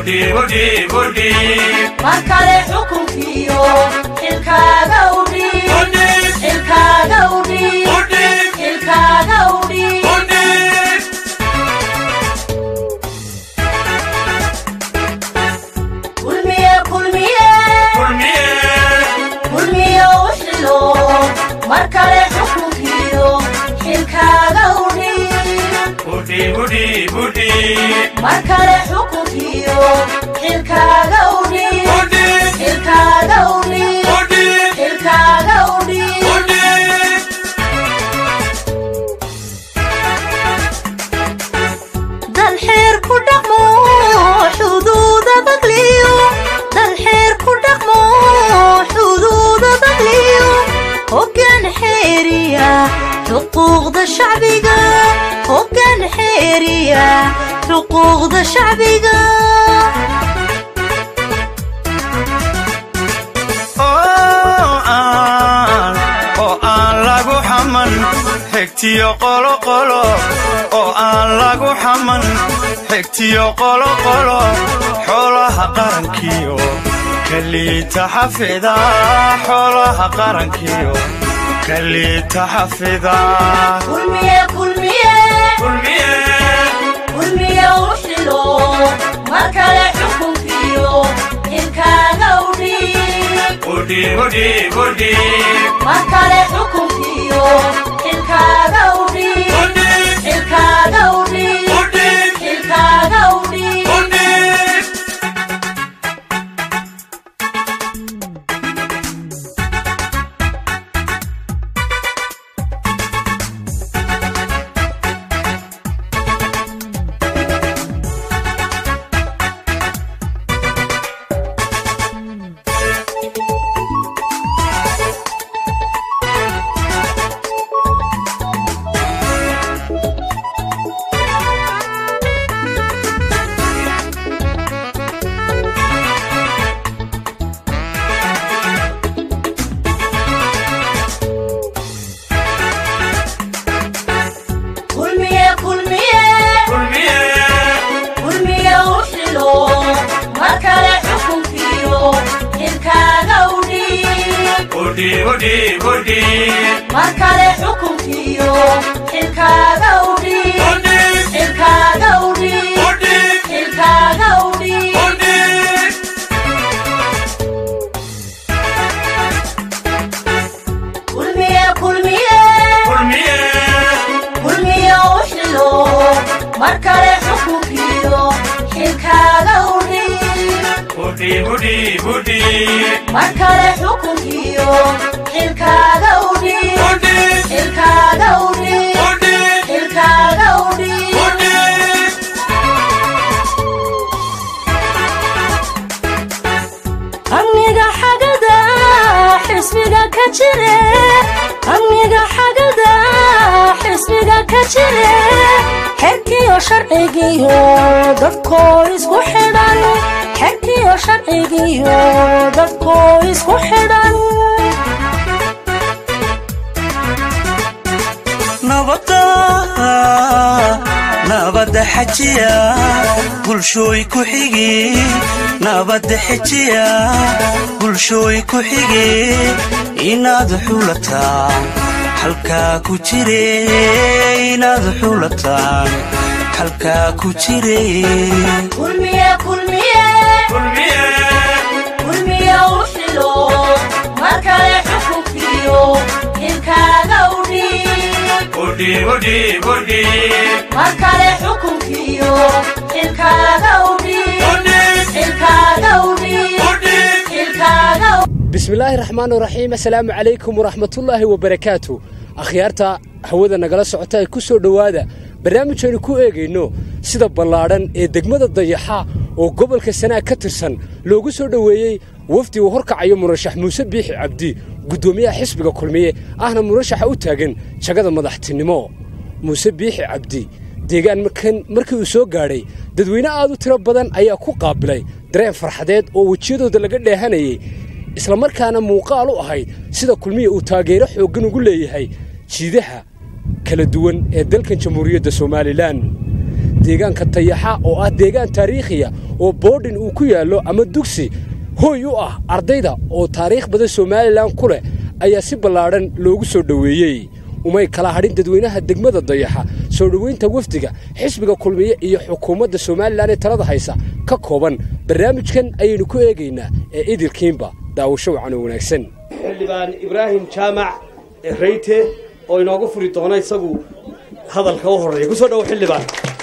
mar kale xukunkiyo xilkaaga udhiib xilkaaga udhiib xilkaaga udhiib kulmiye kulmiye kulmiye u xilo mar kale xukunkiyo xilkaaga udhiib mar kale xukunkiyo xilkaaga udhiib xilkaaga udhiib xilkaaga udhiib dalxeer ku dhaqmo xuduuda bagliyo dalxeer ku dhaqmo xuduuda bagliyo hoggaan xeeriya xuquuqda shacbiga hoggaan xeeriya xuquuqda shacbiga oo aan lagu xaman xigtiyo qoloqolo oo aan lagu xaman xigtiyo qoloqolo xoolaha qarankiyo kaliita xafida xoolaha qarankiyo kaliita xafida kulmiye kulmiye kulmiye u xilo mar kale xukunkiyo xilkaaga udhiib mar kale xukunkiyo xilkaaga udhiib xilkaaga udhiib xilkaaga udhiib kulmiye kulmiye kulmiye u xilo mar kale xukunkiyo xilkaaga udhiib mar kale xukunkiyo xilkaaga udhiib xilkaaga udhiib xilkaaga udhiib kulmiye kulmiye kulmiye u xilo mar kale xukunkiyo xilkaaga udhiib mar kale xukunkiyo xilkaaga udhiib xilkaaga udhiib xilkaaga udhiib amniga xagada xisbiga ka jire amniga xagada xisbiga ka jire xerkiyo sharcigiyo dadkoo isku xidhan xerkiyo sharcigiyo dadkoo isku xidhan nabada nabada xajiya bulshooy ku xigi nabada xejiya bulshooy ku xigi inaad xulataan halkaa ku jire inaad xulataan halkaa ku jire kulmiye kulmiye kulmiye u xilo mar kale xukunkiyo xilkaaga udhiib mar kale xukunkiyo xilkaaga udhiib xilkaaga udhiib xilkaaga bismillaahi raxmaan raxiim assalaamu calaykum waraxmatullaahi wabarakaatu akhyaarta hawada nagala socota ee ku soo dhowaada barnaamijaynu ku eegayno sida ballaadhan ee degmada dayaxa oo gobolka sanaag ka tirsan loogu soo dhoweeyey wafdi uu horkacayo murashax muuse biixi cabdi guddoomiyaha xisbiga kulmiye ahna murashaxa u taagan jagada madaxtinimo muuse biixi cabdi deegaan markan markii uu soo gaadhay dadweyne aad u tiro badan ayaa ku qaabilay dareen farxadeed oo wejiyadooda laga dheehanayay islamarkaana muuqaal u ahayd sida kulmiya uu taageero xooggan ugu leeyahay jiidaha kala duwan ee dalkan jamhuuriyadda somalilan deegaanka tayaxa oo ah deegaan taariikhiya oo boodhin uu ku yaallo ama dugsi hooy u ah ardayda oo taariikh badan somalilan ku leh ayaa si ballaadhan loogu soo dhoweeyey umay kala hadhin dadweynaha degmada dayaxa soo dhoweynta wafdiga xisbiga kulmiye iyo xukuumadda somalilan ee talada haysa ka kooban barnaamijkan ayaynu ku eegaynaa ee idilkiinba daawasho wacan oo wanaagsan xildhibaan ibraahim jaamac reyte oo inoogu furi doona isagu hadalka u horreeya kusoo dhawo xildhibaan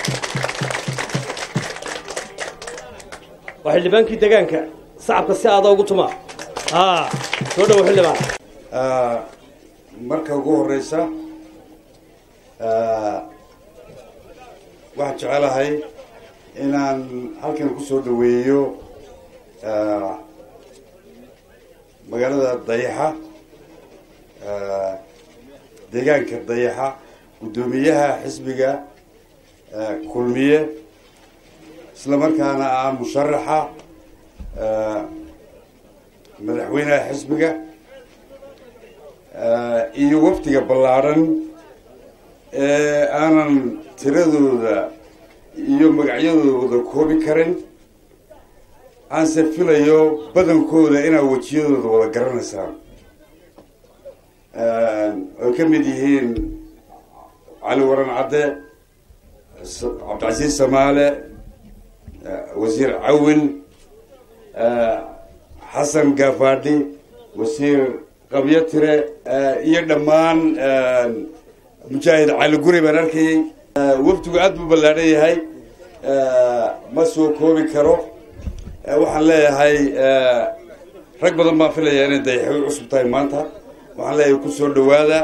waa xildhibaankii degaanka sacabka si aada ugu tuma a soo dhawo xildhibaan marka ugu horeysa waxaan jecelahay inaan halkan kusoo dhaweeyo magaalada dayaxa deegaanka dayaxa guddoomiyaha xisbiga kulmiye isla markaana ah musharaxa madaxweynaha xisbiga iyo wafdiga ballaadhan ee aanan tiradooda iyo magacyadooda koobi karin aanse filayo badankooda inaad wejiyadooda wada garanaysaan oy ka mid yihiin cali waran cadde cabdicasiis samaale wasiir cawin xasan gaafadhi wasiir qabyo tire iyo dhammaan mujaahid cali guri baan arkayay wafdigu aada buu ballaadhan yahay ma soo koobi karo waxaan leeyahay rag badan baan filayaa inay dayaxo u cusub tahay maanta waxaan leeyahay kusoo dhawaada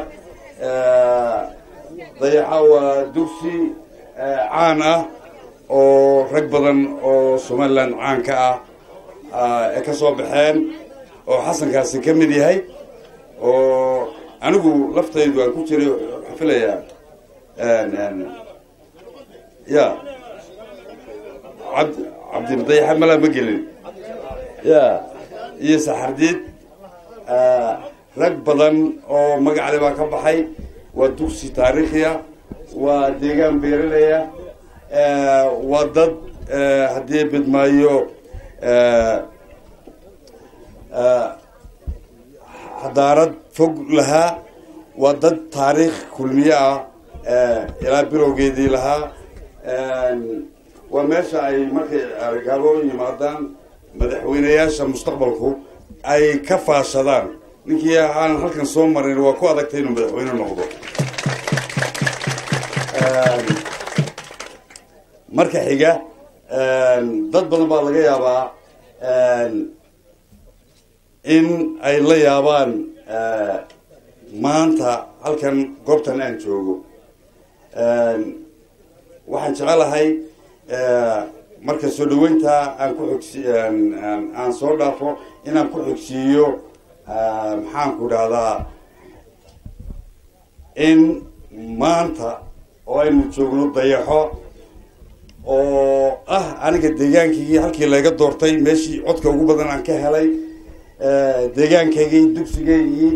dayaxa waa dugsi caan ah oo rag badan oo somaliland caan ka ah ee ka soo baxeen oo xasankaasi ka mid yahay oo anigu laftaydu aan ku jiray waxaan filayaa ya cabd cabdidayaxa malaa ma gelin ya iyo saxardiid rag badan oo magacale baa ka baxay waa dugsi taariikhiya waa deegaan beeralaya waa dad haddii bidmaayo xadaarad fog lahaa waa dad taariikh kulmiye ah ilaa bilowgeedii lahaa waa meesha ay markay gaabo yimaadaan madaxweyneyaasha mustaqbalku ay ka faashadaan ninkii aan halkan soo marin waa ku adagtay inuu madaxweyne noqdo marka xiga dad badan baa laga yaabaa in ay la yaabaan maanta halkan goobtan aan joogo waxaan jecelahay marka soo dhaweynta aan ku xogsi aan soo dhaafo inaan ku xogsiiyo maxaanku dhahdaa in maanta oo aynu joogno dayaxo oo ah aniga deegaankaygii halkii layga doortay meeshii codka ugu badan aan ka helay deegaankaygii dugsigaygii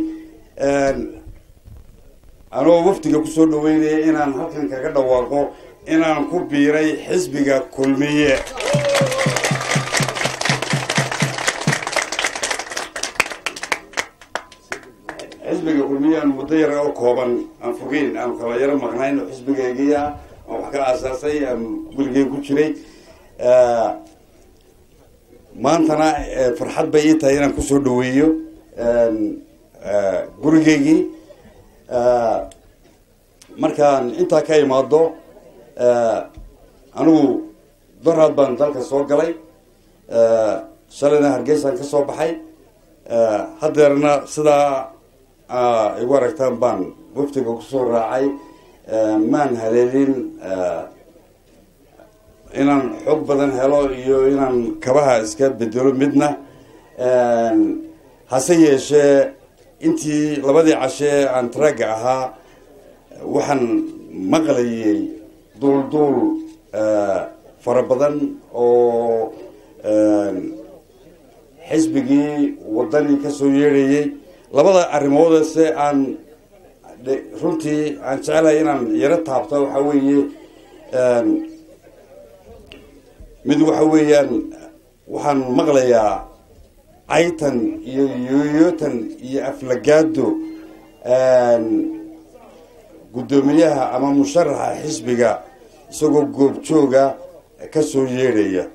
anoo wafdiga kusoo dhaweynaya inaan halkan kaga dhawaaqo inaan ku biiray xisbiga kulmiye xisbiga kulmiye aan muddo yar oo kooban aan fogeyn aan kala yaro maqnayn oo xisbigaygii ah aan wax ka aasaasay aan weligey ku jiray maantana farxad bay ii tahay inaan kusoo dhaweeyo gurigeygii markaan intaa ka imaado anigu daraad baan dalka soo galay shalayna hargeysaan ka soo baxay haddeerna sidaa igu aragtaan baan waftiga kusoo raacay maan haleelin inaan xoog badan helo iyo inaan kabaha iska bedelo midna hase yeeshee intii labadii cashee aan tragga ahaa waxaan maqlayay duulduul fara badan oo xisbigii waddanii kasoo yeedhayay labada arrimoodase aan runtii aan jecelahay inaan yaro taabto waxaa weeye mid waxa weeyaan waxaan maqlayaa caytan iyo yooyootan iyo aflagaado guddoomiyaha ama musharaxa xisbiga isagoo goobjooga ka soo yeedhaya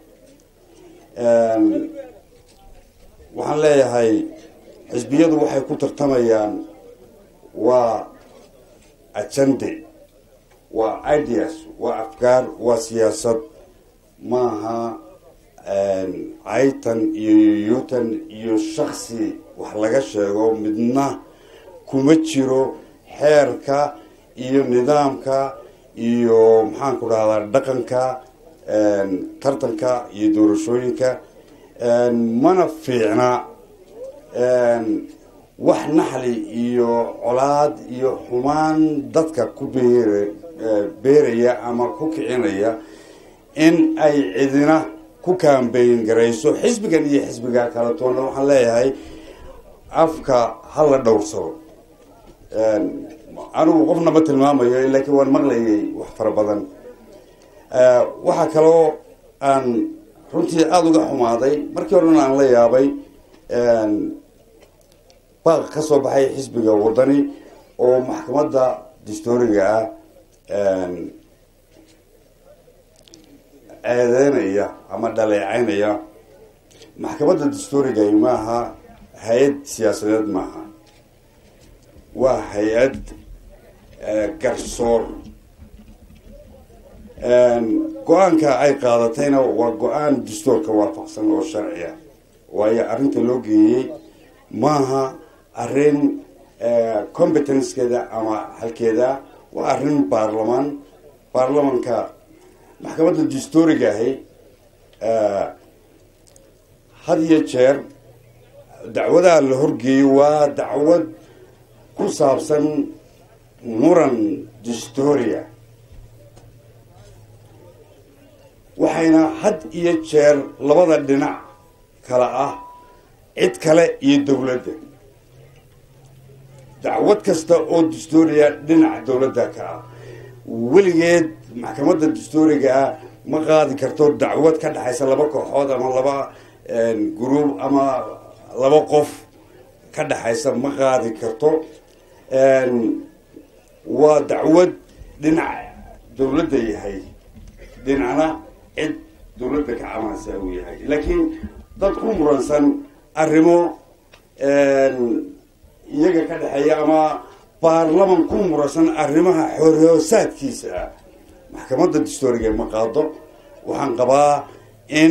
waxaan leeyahay xisbiyadu waxay ku tartamayaan waa ajande waa ideas waa afkaar waa siyaasad maaha caytan iyo yoyootan iyo shaksi wax laga sheego midna kuma jiro xeerka iyo nidaamka iyo maxaan ku dhahdaa dhaqanka tartanka iyo doorashooyinka mana fiicna wax naxli iyo colaad iyo xumaan dadka ku beer beeraya ama ku kicinaya in ay cidina ku kaambeyn garayso xisbigan iyo xisbiga kala toonna waxaan leeyahay afka hala dhowrsado anigu qofna ma tilmaamayo laakiin waan maqlayay wax fara badan waxaa kaloo aan runtii aada uga xumaaday markii horena aan la yaabay baaq ka soo baxay xisbiga waddani oo maxkamadda dastooriga ah eedeynaya ama dhaleecaynaya maxkamadda dastooriga maaha hay-ad siyaasadeed maaha waa hay-ad garsoor go-aanka ay qaadatayna waa go-aan dastoorka waafaqsan oo sharciya waayo arrinta loo geeyey maaha arrin competencekeeda ama halkeeda waa arrin baarlamaan baarlamanka maxkamadda dastooriga ahi had iyo jeer dacwadaha la horgeeyo waa dacwad ku saabsan muran dastoria waxayna had iyo jeer labada dhinac kala ah cid kale iyo dowladda dacwad kasta oo dastoria dhinaca dowladda ka ah weligeed maxkamadda dastooriga ah ma qaadi karto dacwad ka dhexaysa laba kooxood ama laba gruub ama laba qof ka dhexaysa ma qaadi karto waa dacwad dhinac dowladda yahay dhinacna cid dowladda ka camalsa uu yahay laakiin dad ku muransan arrimo iyaga ka dhexeeya ama baarlaman ku muransan arrimaha xorhoosaadkiisa ah maxkamadda dastooriga ma qaado waxaan qabaa in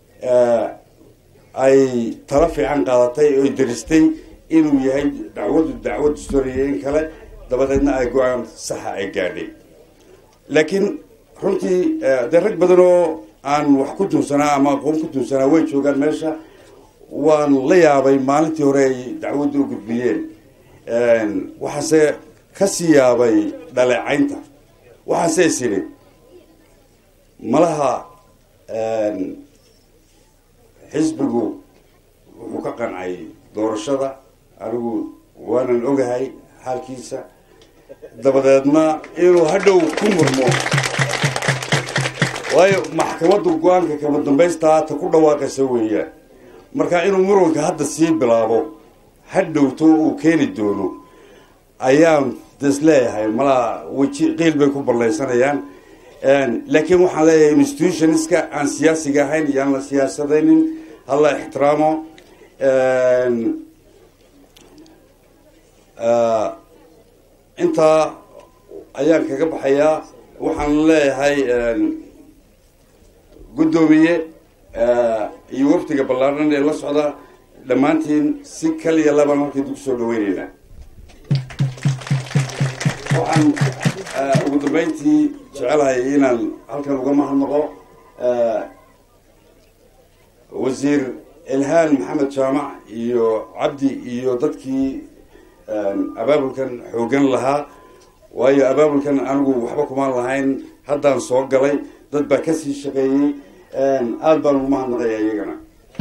ay tala fiican qaadatay oy daristay inuu yahay dacwadu dacwad dastooriya in kale dabadeedna ay go-aan saxa ay gaadhay laakiin runtii dee rag badan oo aan wax ku tuunsanaa ama aqoon ku tuunsanaa way joogaan meesha waan la yaabay maalintii hore ay dacwadda u gudbiyeen waxaase kasii yaabay dhaleecaynta waxaase is idhi malaha xisbigu wuxuu ka qancay doorashada anigu waanan ogahay xaalkiisa dabadeedna inuu hadhow ku murmo waayo maxkamaddu go-aanka kama dambaystaa ta ku dhawaaqaysa weeyaan marka inuu muranka hadda sii bilaabo hadhowto uu keeni doono ayaan des leeyahay malaa weji qiil bay ku ballaysanayaan laakiin waxaan leeyahay institutionska aan siyaasiga ahayn iyaan la siyaasadaynin hala ixtiraamo intaa ayaan kaga baxayaa waxaan leeyahay guddoomiye iyo wafdiga ballaaran ee la socda dhammaantiin si kaliya labaan halkii dug soo dhaweyneynaa waxaan ugu dambeyntii jecelahay inaan halkan uga mahadnaqo wasiir ilhaan maxamed jaamac iyo cabdi iyo dadkii abaabulkan xoogan lahaa waayo abaabulkan anigu waxba kumaan lahayn haddaan soo galay dad baa kasii shaqeeyey aada baan ugu mahadnaqaya iyagana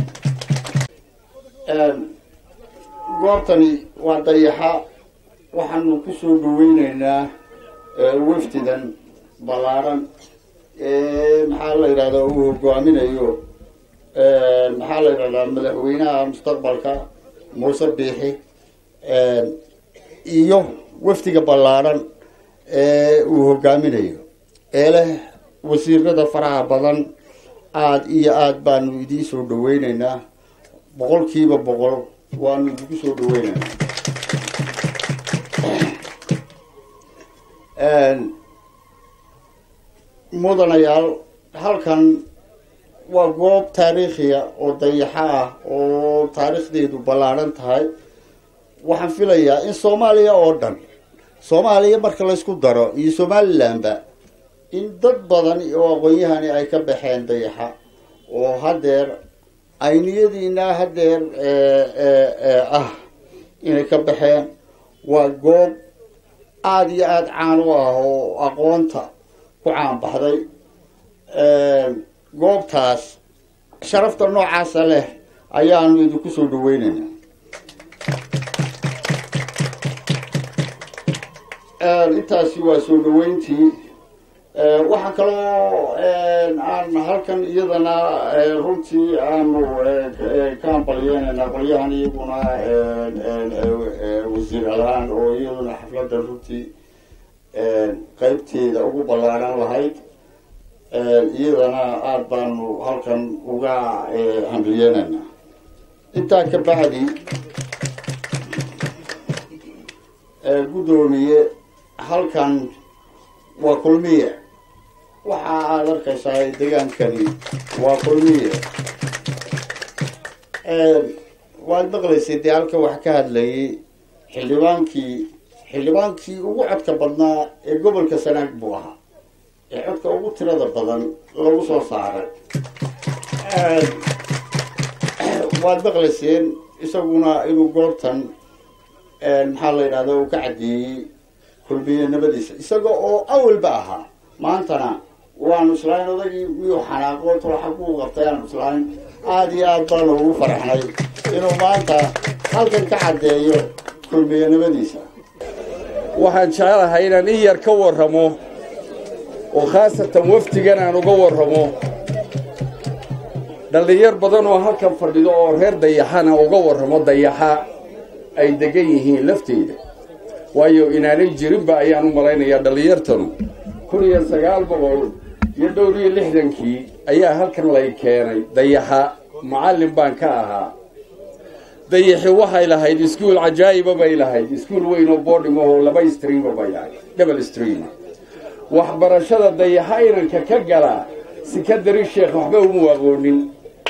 goobtani waa dayaxa waxaanu ku soo dhaweyneynaa wafdidan ballaaran maxaa la yidhahdaa uu hogaaminayo maxaa la yidhahdaa madaxweynaha mustaqbalka muuse biixi iyo wafdiga ballaadhan ee uu hogaaminayo ee leh wasiirada faraha badan aada iyo aada baanu idiin soo dhaweyneynaa boqolkiiba boqol waanu idinku soo dhaweyneynaa mudanayaal halkan waa goob taariikhiya oo dayaxo ah oo taariikhdeedu ballaadhan tahay waxaan filayaa in soomaaliya oo dhan soomaaliya marka laysku daro iyo somalilandba in dad badan oo aqoon-yahani ay ka baxeen dayaxa oo haddeer ayniyadiina haddeer ah inay ka baxeen waa goob aada iyo aada caan u ah oo aqoonta ku caanbaxday goobtaas sharafta noocaasa leh ayaanu idinku soo dhaweyneynaa intaasi waa soo dhaweyntii waxaa kaloo aan halkan iyadana runtii aanu ka ambalyeynayna qolyahan iyaguna wasiir alaan oo iyaduna xafladda runtii qeybteeda ugu ballaaran lahayd iyadana aada baanu halkan uga hambalyeynayna intaa ka bacdi guddoomiye halkan waa kulmiye waxa aada arkaysaa degaankani waa kulmiye waad maqlaysay dee halkan wax ka hadlayay xildhibaankii xildhibaankii ugu codka badnaa ee gobolka sanaag buu ahaa ee codka ugu tirada badan lagu soo saaray waad maqlayseen isaguna inuu goobtan maxaa la yidhahda uu ka caddeeyey kulmiye nabadiisa isaga oo awalba ahaa maantana waanu islahayn odagii miyuu xanaaqo tolaxa kuu qabtay aanu islahayn aada iyo aada baanu ugu faraxnay inuu maanta halkan ka caddeeyo kulmiye nabadiisa waxaan jecelahay inaan in yar ka warramo oo khaasatan wafdigan aan uga warramo dhallinyar badan oo halkan fadhido oo reer dayaxana uga warramo dayaxa ay degan yihiin lafteeda waayo inaanay jirinba ayaan u malaynayaa dhallinyartanu kun iyo sagaal boqol iyo dhowr iyo lixdankii ayaa halkan lay keenay dayaxa macallin baan ka ahaa dayaxi waxay lahayd iskuul cajaa'iba bay lahayd iskuul weyn oo boodhim ahoo laba streama bay lahayd double streama waxbarashada dayaxa inanka ka galaa sikadari sheekh waxba umu aqoonin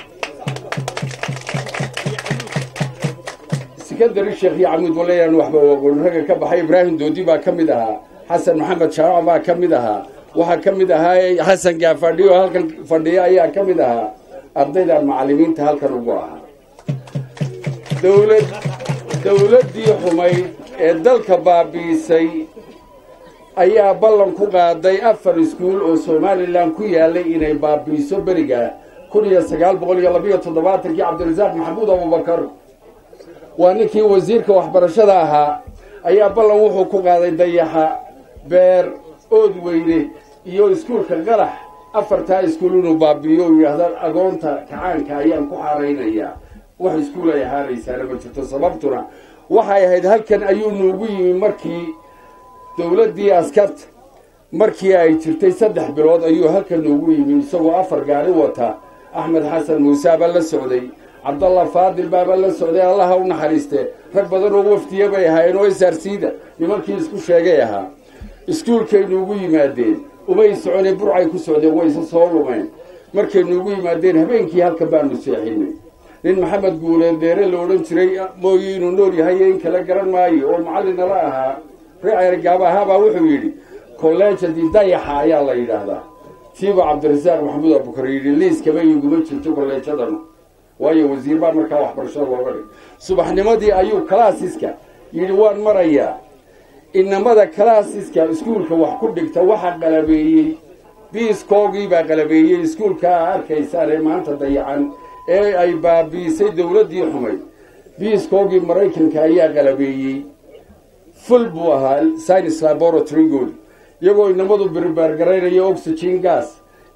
sikandari sheekh iyo camuud walayaan waxba u aqoonin ragga ka baxay ibraahim doodi baa ka mid ahaa xasan maxamed shaarac baa ka mid ahaa waxaa ka mid ahaa xasan gaafadhi oo halkan fadhiya ayaa ka mid ahaa ardayda macallimiinta halkan ugu ahaa dowlad dowladdii xumayd ee dalka baabi'isay ayaa ballan ku qaaday afar iskuul oo somalilan ku yaalay inay baabi'iso beriga kun iyo sagaal boqol iyo labiyo toddobaatankii cabdirasaaq maxamuud abubakar waa ninkii wasiirka waxbarashada ahaa ayaa ballan wuxuu ku qaaday dayaxa beer ood weyne iyo iskuulka qalax afartaa iskuul inuu baabi'iyo u yidhaahda agoonta kacaanka ayaan ku xaaraynayaa wax iskuul ay ahaanaysaana ma jirto sababtuna waxay ahayd halkan ayuu nuugu yimi markii dowladdii askarta markii ay jirtay saddex bilood ayuu halkan nuugu yimi isagoo afar gaari wata axmed xasan muuse baa la socday cabdallah faadil baaba la socday allaha u naxariiste rag badan oo wafdiya bay ahaayeen oo isarsiida nimankii isku sheegay ahaa iskuulkay nuugu yimaadeen umay soconee burcay ku socdeen wayse soo lumeen markay nuugu yimaadeen habeenkii halkan baanu seexinay nin maxamed guuleed deere la odhan jiray mooyi inuu nool yahay in kala garan maayo oo macallinala ahaa reergaaba ahaabaa wuxuu yidhi kolleejadii dayaxa ayaa la yidhaahdaa tiiba cabdirasaaq maxamuud abukar yidhi liiskaba iguma jirto kolleejadana waayo wasiir baa markaa waxbarashada looga dhig subaxnimadii ayuu kalaasiska yidhi waan marayaa inamada kalaasiska iskuulka wax ku dhigta waxa qalabeeyey biiskoogii baa qalabeeyey iskuulka a arkaysaan ee maanta dayacan ee ay baabi'isay dowladdii xumayd biiskoogii maraykanka ayaa qalabeeyey ful buu ahaa science laboratorygoodi iyagoo inamadu birbaargaraynaya oxygen gas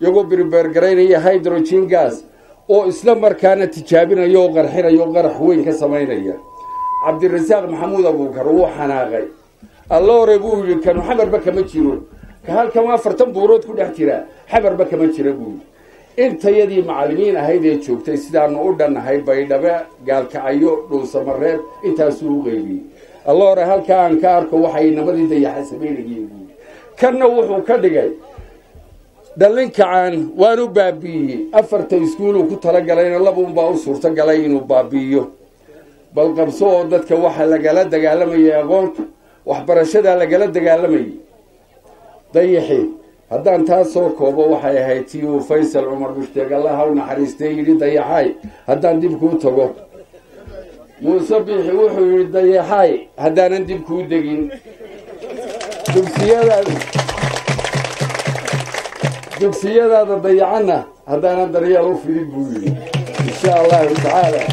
iyagoo birbeergaraynaya hydrogen gas oo isla markaana tijaabinaya oo qarxinaya oo qarax weyn ka samaynaya cabdirasaaq maxamuud abuukar wuu xanaaqay alla hore buu yidhi kanu xamarba kama jiro ka halkan afartan buurood ku dhex jira xamarba kama jira buu yidhi intayadii macallimiin ahayd ee joogtay sidaanu u dhannahay baydhabe gaalkacyo dhuusamareed intaasuu u qeybiyey alla hore halkaa aan ka arko waxay namadii dayaxa samaynayeen buu yidhi kanna wuxuu ka dhigay dhallinkacaan waanu baabi'iyey afarta iskuuluu ku talagalayna labuunbaa u suurto galay inuu baabi'iyo bal qabso oo dadka waxa lagala dagaalamayay aqoonta waxbarashadaa lagala dagaalamayay dayaxi haddaan taa soo koobo waxay ahayd tii uu faysal cumar mushtaeg allaha u naxariistay yidhi dayaxaay haddaan dib kuu tago muuse biixi wuxuu yidhi dayaxaay haddaanan dib kuu degin dugsiyadaada dugsiyadaada dayacanna haddaanan daryeel u fidin buu yidhi insha allahu tacaala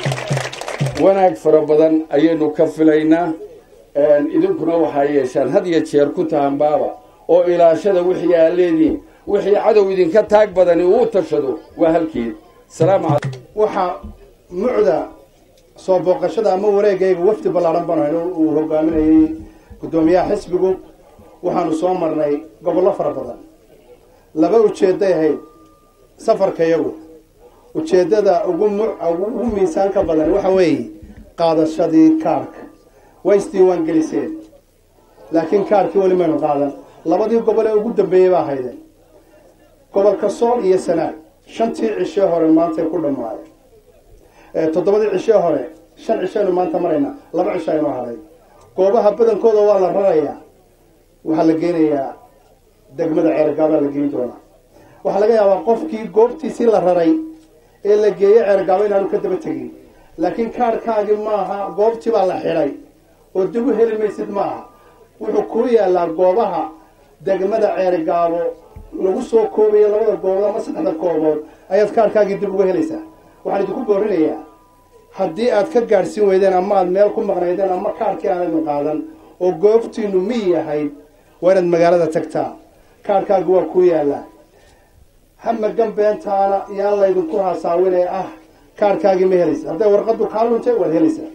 wanaag fara badan ayaynu ka filaynaa idinkuna waxaa yeeshaan had iyo jeer ku tahanbaaba oo ilaashada wixii aa leediin wixii cadow idinka taag badani uu tashado waa halkeed salaamu calaykum waxaa mucda soo booqashada ama wareegayga wafdi ballaaran baan hayno uu hogaaminayay guddoomiyaha xisbigu waxaanu soo marnay gobollo fara badan laba ujeedday ahayd safarkayagu ujeeddada ugu mu ugu miisaanka badan waxa weeye qaadashadii kaarka way isdiiwaan geliseen laakiin kaarkii weli maynu qaadan labadii gobol ee ugu dambeeyey baa haydeen gobolka sool iyo sanaag shantii cishee hore maantay ku dhammaadeen toddobadii cishee hore shan cishaynu maanta maraynaa laba cisho aynoo haday goobaha badankooda waa la rarayaa waxaa la geynayaa degmada ceergaabaa la geyn doonaa waxaa laga yaabaa qofkii goobtiisii la raray ee la geeyey ceergaabo inaanu ka daba tegin laakiin kaarhkaagii maaha goobtii baa la xidhay oo dib u heli maysid maaha wuxuu kuu yaalaa goobaha degmada ceergaabo lagu soo koobayo labada goobood ama saddexda koobood ayaad kaarhkaagii dib uga helaysaa waxaan idinku boorinayaa haddii aad ka gaadhsiin weydeen ama aad meel ku maqnaydeen ama kaarhkii aanaynu qaadan oo goobtiinu mi yahayd waa inaad magaalada tagtaa kaarhkaagi waa kuu yaalaa hamagan beentaana yaan laydinku haasaawinee ah kaarhkaagii ma helaysa hadday warqaddu kaa luntay waad helaysaa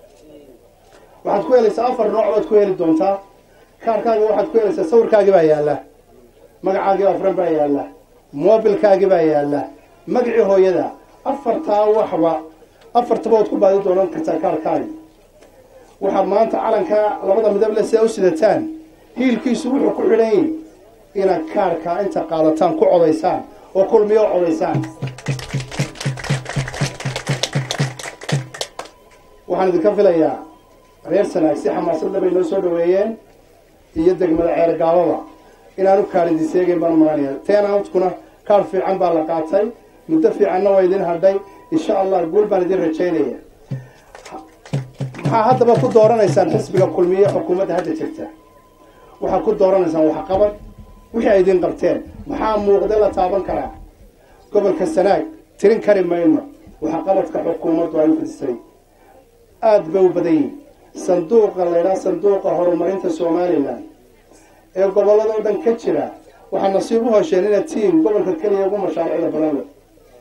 waxaad ku helaysaa afar nooc baad ku heli doontaa kaarhkaagi waxaad ku helaysaa sawirkaagii baa yaalla magacaagii afran baa yaalla moobilkaagii baa yaalla magacii hooyada afartaa waxba afartaba waad ku baadi doonan kartaa kaarhkaagi waxaa maanta calankaa labada midable sidaa u sidataan hiilkiisu wuxuu ku xidhan yahi inaad kaarhkaa inta qaadataan ku codaysaan oo kulmiyo codaysaan waxaan idinka filayaa reer sanaag si xamaasadla bay noo soo dhaweeyeen iyo degmada ceergaababa inaanu kaar idin seegayn baan maranaya teenaantkuna kaar fiican baa la qaatay muddo fiicanna waa idin hadhay insha allah guul baan idin rajaynaya maxaa haddaba ku dooranaysaan xisbiga kulmiye xukuumadda hadda jirta waxaad ku dooranaysaan waxqabad wixii ay idin qabteen maxaa muuqda la taaban karaa gobolka sanaag tirin kari mayno waxqabadka xukuumaddu ay u fidisay aada bay u badan yihin sanduuqa laydhaha sanduuqa horumarinta somalilan ee gobolladao dhan ka jira waxaa nasiib u hosheen inaad tiim gobolka keliya ugu mashaariicda badan leh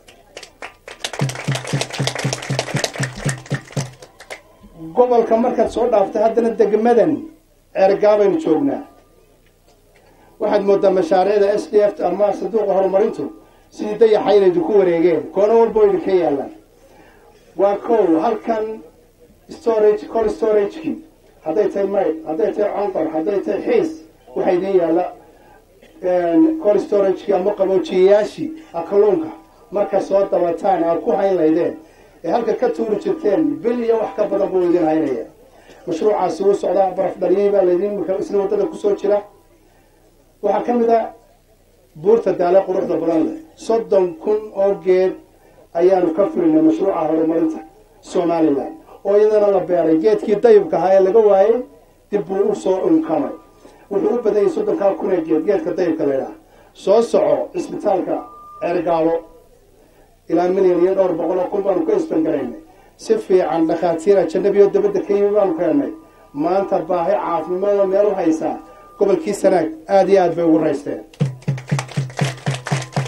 gobolka markaad soo dhaaftay haddana degmadan ceergaabaynu joognaa waxaad moodaa mashaariicda s d f ama sanduuqa horumarintu sidii dayaxa inay idinku wareegeen koono walba oo idinka yaalaan waa kow halkan storage col storagekii hadday tahay mayd hadday tahay conqor hadday tahay xiis waxaa idin yaalla col storagekii ama qaboojiyayaashii kalluunka marka soo dabataan aad ku hayn laydeen ee halka ka tuuri jirteen bil iyo wax ka badan buu idin haynaya mashruucaasi wuu socdaa baraf dharyay baa laydin isna waddada kusoo jira waxaa ka mid a buurta daale quruxda badan leh soddon kun oo geed ayaanu ka fulinay mashruuca horumarinta somalilan oo iyadana la beeray geedkii dayibka ahaa ee laga waayey dib buu usoo unkamay wuxuu u badan yahay soddonkaa kun ee geed geedka dayibka laydhaha soo soco cisbitaalka ceergaalo ilaa milyan iyo dhowr boqol oo kun baanu ka isbangaraynay si fiican dhakhaatiira janabiyo dabadda ka yimi baanu keennay maanta baahi caafimaado meel u haysaa gobolkii sanaag aada iyo aad bay ugu raysteen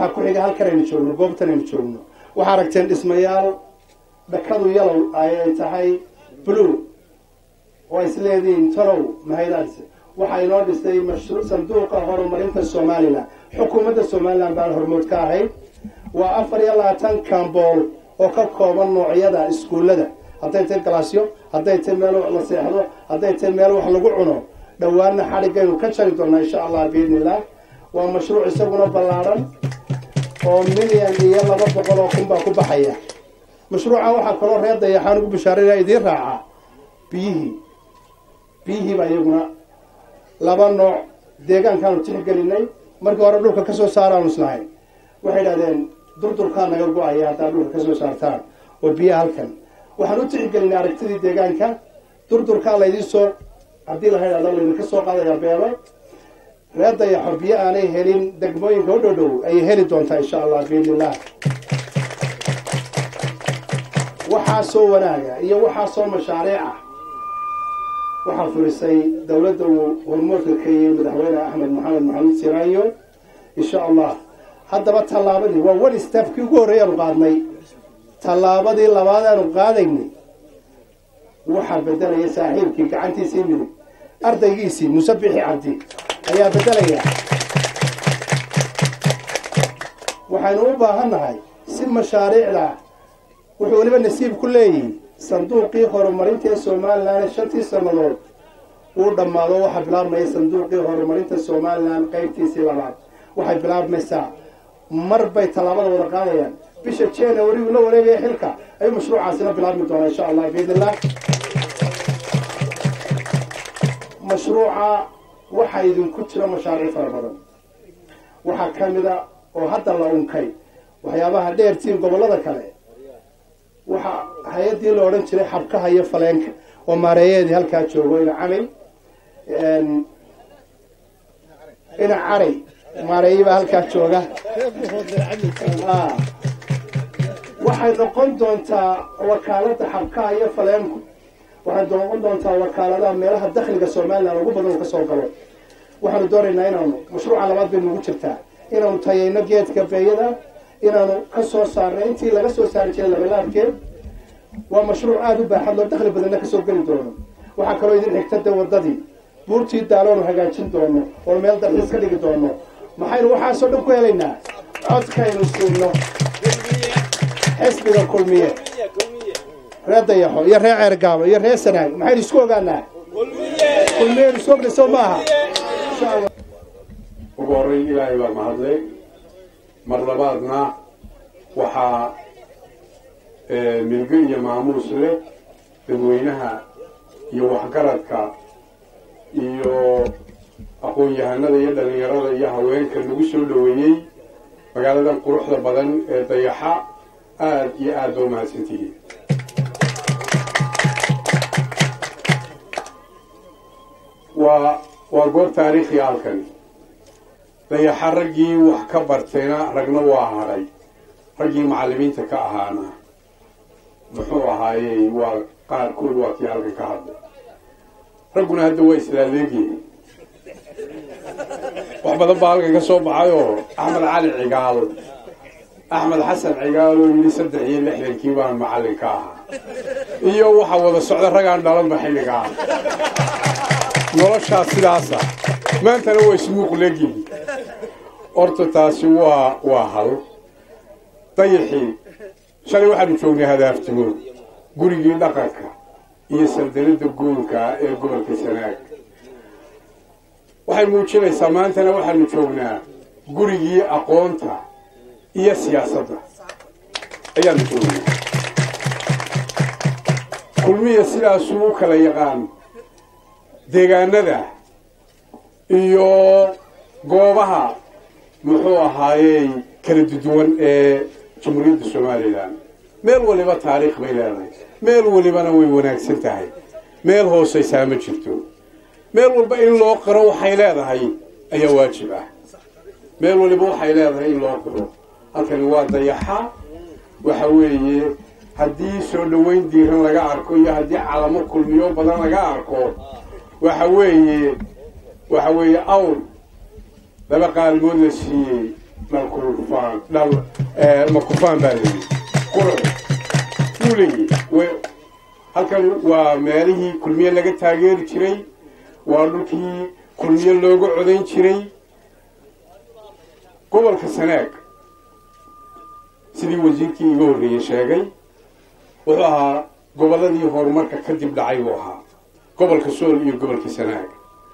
waxaa ku xiga halkan aynu joogno goobtan aynu joogno waxaa aragteen dhismayaal dhakadu yalow ay tahay blue oo is leedihiin talow mahaydaas waxaa inoo dhistay mashruuc sanduuqa horumarinta somalilan xukuumadda somalilan baan hormood ka ahayd waa afar iyo labaatan kambool oo ka kooban noocyada iskuullada hadday tahay galaasyo hadday tahay meel wax la seexdo hadday tahay meel wax lagu cuno dhowaanna xadhigaynu ka jari doonaa insha allah biidni illah waa mashruuc isaguna ballaadhan oo milyan iyo laba boqol oo kun baa ku baxaya mashruucan waxaa kaloo reer dayaxaan ugu bishaaraya idiin raacaa biyihii biyihii baa iyaguna laba nooc deegaankaanu tixgelinay markii hore dhulka ka soo saaraanu islahayn waxay idhahdeen durdurkaa naga go-aya haddaad dhulka ka soo saartaan oo biyaha halkan waxaan u tixgelinay aragtidii deegaanka durdurkaa laydin soo haddii la idhahdo laydinka soo qaadaya beelo reer dayaxo biyo aanay helin degmooyinka u dhow dhow ayay heli doontaa insha allah biidnillah waxaasoo wanaaga iyo waxaasoo mashaariic ah waxaa fulisay dowladda uu hormoodka ka yiyey madaxweyne axmed maxamed maxamuud siraanyo insha allah haddaba tallaabadii waa one stepkii ugu horreeyaanu qaadnay tallaabadii labaad aanu qaadaynay waxaa bedelaya saaxiibkii gacantiisii midig ardaygiisii musabixi cabdi ayaa bedelaya waxaynu u baahannahay si mashaariicda wuxuu weliba nasiib ku leeyihi sanduuqii horumarinta ee somalilan shantii sannadood uu dhammaado waxaa bilaabmaya sanduuqii horumarinta somalilan qaybtiisii labaad waxay bilaabmaysaa mar bay tallaabada wada qaadayaan bisha january uu la wareegaya xilka ayuu mashruucaasina bilaabmi doonaa insha allah biidnillah mashruuca waxaa idinku jira mashaariic fara badan waxaa ka mida oo hadda la unkay waxyaabaha dheertiin gobollada kale waxaa hay-addii la odhan jiray xabkaha iyo faleenka oo maareeyaheedii halkaa joogo ina camay ina caray maareeyibaa halkaa jooga waxay noqon doontaa wakaaladda xabkaha iyo faleenku waxay noqon doontaa wakaaladaha meelaha dakhliga somalilan ugu badan uu ka soo galo waxaanu doonaynaa inaanu mashruuca labaad bay nugu jirtaa inaanu tayayno geedka beeyada inaanu ka soo saarno intii laga soo saari jiray labalaabkeed waa mashruuc aada u baaxad loo dakhli badanna kasoo geli doono waxaa kaloo idin xigta de wadadii buurtii daaloonu hagaajin doono oo meel dalxiis ka dhigi doono maxaynu waxaasoo dhan ku helaynaa codkaynu siino xisbiga kulmiye reer dayaxo iyo reer ceergaabo iyo reer sanaag maxaynu isku ogaanaa kulmiyeynu isku ogna soo maaha insha allah ugu horreyn ilaahay baa mahadlay mar labaadna waxaa milgo iyo maamuus leh dadweynaha iyo waxgaradka iyo aqoon-yahanada iyo dhallinyarada iyo haweenka lagu soo dhoweeyey magaaladan quruxda badan ee dayaxa aada iyo aada ba umahadsantihiin waa waa goob taariikhi halkan dayaxa raggii wax ka bartayna ragna waa hadhay raggii macallimiinta ka ahaana muxuu ahaayey waa qaarkood waa kii halkan ka hadlay ragguna hadda waa islaaleegyihin wax badan baa halkan ka soo baxayoo axmed cali cigaal axmed xasan cigaal oo yidhi saddex iyo lixdankii baan macallin ka ahaa iyo waxaa wada socda ragaan dhalanba xilliga ah noloshaa sidaasa maantana waa ismuuq leegyihin horta taasi waa waa hal dayaxii shalay waxaanu joognay hadaaftimood gurigii dhaqanka iyo saldanada goolka ee gobolka sanaag waxay muujinaysaa maantana waxaanu joognaa gurigii aqoonta iyo siyaasadda ayaanu joognaa kulmiya sidaasuu u kala yaqaan deegaanada iyo goobaha muxuu ahaayey kala duduwan ee jamhuuriyadda somalilan meel waliba taariikh bay leedahay meel walibana way wanaagsan tahay meel hoosaysaa ma jirto meel walba in loo qiro waxay leedahay ayaa waajib ah meel waliba waxay leedahay in loo qiro halkani waa dayaxa waxa weeye haddii soo dhoweyn diiran laga arko iyo haddii calamo kulmiyo badan laga arko waxa weeye waxa weeye awr laba qaalmood la siiyey dhalkufaan dhal makufaan baa layidhi qurux wuu leeyahy halkan waa meelihii kulmiye laga taageeri jiray waa dhulkii kulmiye looga codayn jiray gobolka sanaag sidii wasiirkii iga horreeyey sheegay wuxuu ahaa gobolladii horumarka kadib dhacay buu ahaa gobolka sool iyo gobolka sanaag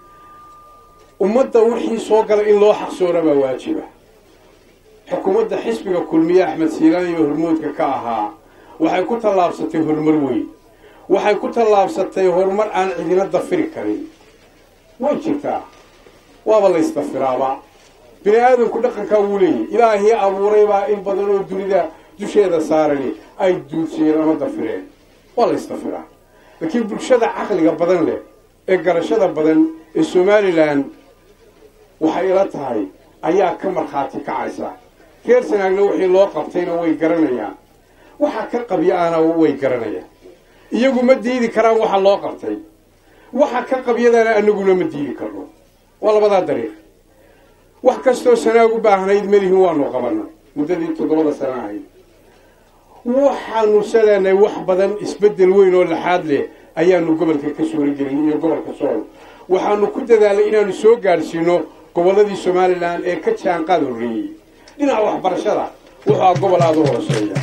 ummadda wixii soo gala in loo xaqsoora baa waajiba xukuumadda xisbiga kulmiye axmed siilaan iyo hormoodka ka ahaa waxay ku tallaabsatay horumar weyn waxay ku tallaabsatay horumar aan cidina dafiri karin way jirtaa waaba la ysdafiraaba bini aadamku dhaqankaa wuu leeyahy ilaahii abuuray baa in badan oo dunida dusheeda saarani ay duudsiyeen ama dafireen waa la ysdafiraa laakiin bulshada caqliga badan leh ee garashada badan ee somalilan waxay ila tahay ayaa ka markhaati kacaysa reer sanaagna wixii loo qabtayna way garanayaan waxa ka qabya-ana way garanayaan iyagu ma diidi karaan waxa loo qabtay waxa ka qabyadana anaguna ma diidi karno waa labadaa dariiq wax kastoo sanaag u baahnayd melihin waanu qabanay muddadii toddobada sana ahayd waxaanu saleenay wax badan isbeddel weyn oo laxaad leh ayaanu gobolka ka suuragelin iyo gobolka sool waxaanu ku dadaalay inaanu soo gaadhsiino gobolladii somalilan ee ka jaanqaad horreeyey dhinaca waxbarashada wuxuu gobol aada u hooseeya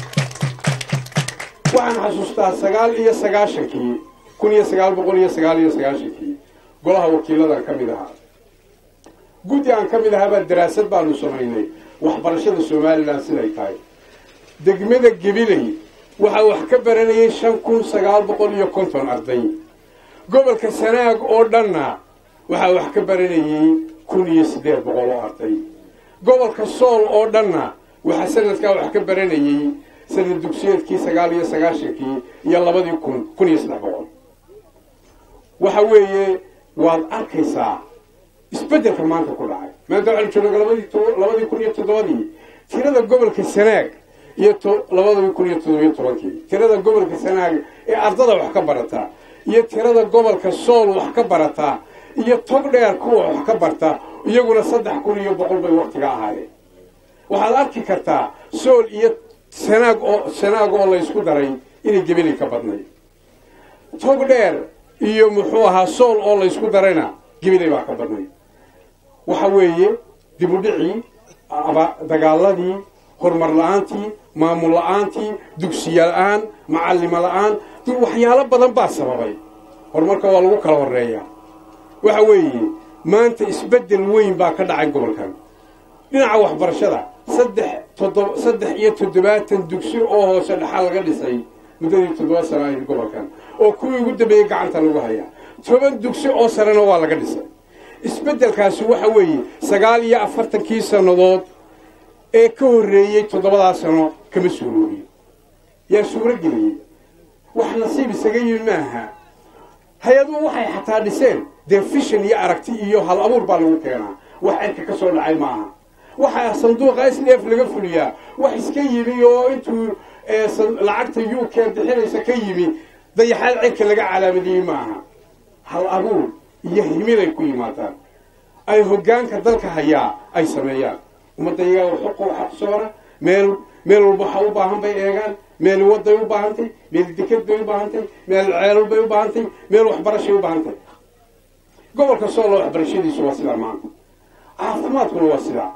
waxaan xasuustaa sagaal iyo sagaashankii kun iyo sagaal boqol iyo sagaal iyo sagaashankii golaha wakiiladan ka mid ahaa guddi aan ka mid ahaabaa daraasad baanu samaynay waxbarashada somalilan siday tahay degmada gebiley waxaa wax ka baranayay shan kun sagaal boqol iyo konton arday gobolka sanaag oo dhanna waxaa wax ka baranayay kun iyo siddeed boqol oo arday gobolka sool oo dhanna waxaa sanadkaa wax ka baranayay sanad dugsiyeedkii sagaal iyo sagaashankii iyo labadii kun kun iyo saddex boqol waxa weeye waad arkaysaa isbeddelka maanta ku dhacay maanta waxaanu jooga labadii labadii kun iyo toddobadii tirada gobolka sanaag iyo labadii kun iyo toddobiyo tobankii tirada gobolka sanaag ee ardada wax ka barata iyo tirada gobolka sool wax ka barata iyo tog dheer kuwa wax ka barta iyaguna saddex kun iyo boqol bay waktiga ahaayeen waxaad arki kartaa sool iyo sanaag oo sanaag oo laysku daray inay gebelay ka badnay tog dheer iyo muxuu ahaa sool oo laysku darayna gebelay baa ka badnay waxa weeye dib u dhicii dagaaladii horumar la-aantii maamul la-aantii dugsiya la-aan macallimo la-aan waxyaalo badan baa sababay horumarka waa lagu kala horeeyaa waxa weeye maanta isbeddel weyn baa ka dhacay gobolkan dhinaca waxbarashada saddex toddob saddex iyo toddobaatan dugsi oo hoose dhaxal laga dhisay muddadii toddoba sana ahayd gobolkan oo kuwii ugu dambeeyey gacanta lagu hayaa toban dugsi oo sarena waa laga dhisay isbeddelkaasi waxa weeye sagaal iyo afartankii sannadood ee ka horreeyey toddobadaa sano kama suuroobiyo yaa suuro geliyey wax nasiib isaga yimi maaha hay-aduhu waxay xataa dhiseen dee fishan iyo aragti iyo hal abuur baa lagu keenaa wax cirka ka soo dhacay maaha waxaa sanduuqa s d f laga fuliyaa wax iska yimi oo intuu lacagta u k bixinaysa ka yimi dayaxaad cirka laga calaamadiyey maaha hal abuur iyo himilay ku yimaadaan ay hoggaanka dalka hayaa ay sameeyaan ummadda iyagaa xuqu xaqsoora meel meel walba waxa u baahan bay eegaan meel waday u baahantay meel deked bay u baahantay meel ceelal bay u baahantay meel waxbarashay u baahantay gobolka soolo waxbarashadiisu waa sidaa maanta caafimaadkuna waa sidaa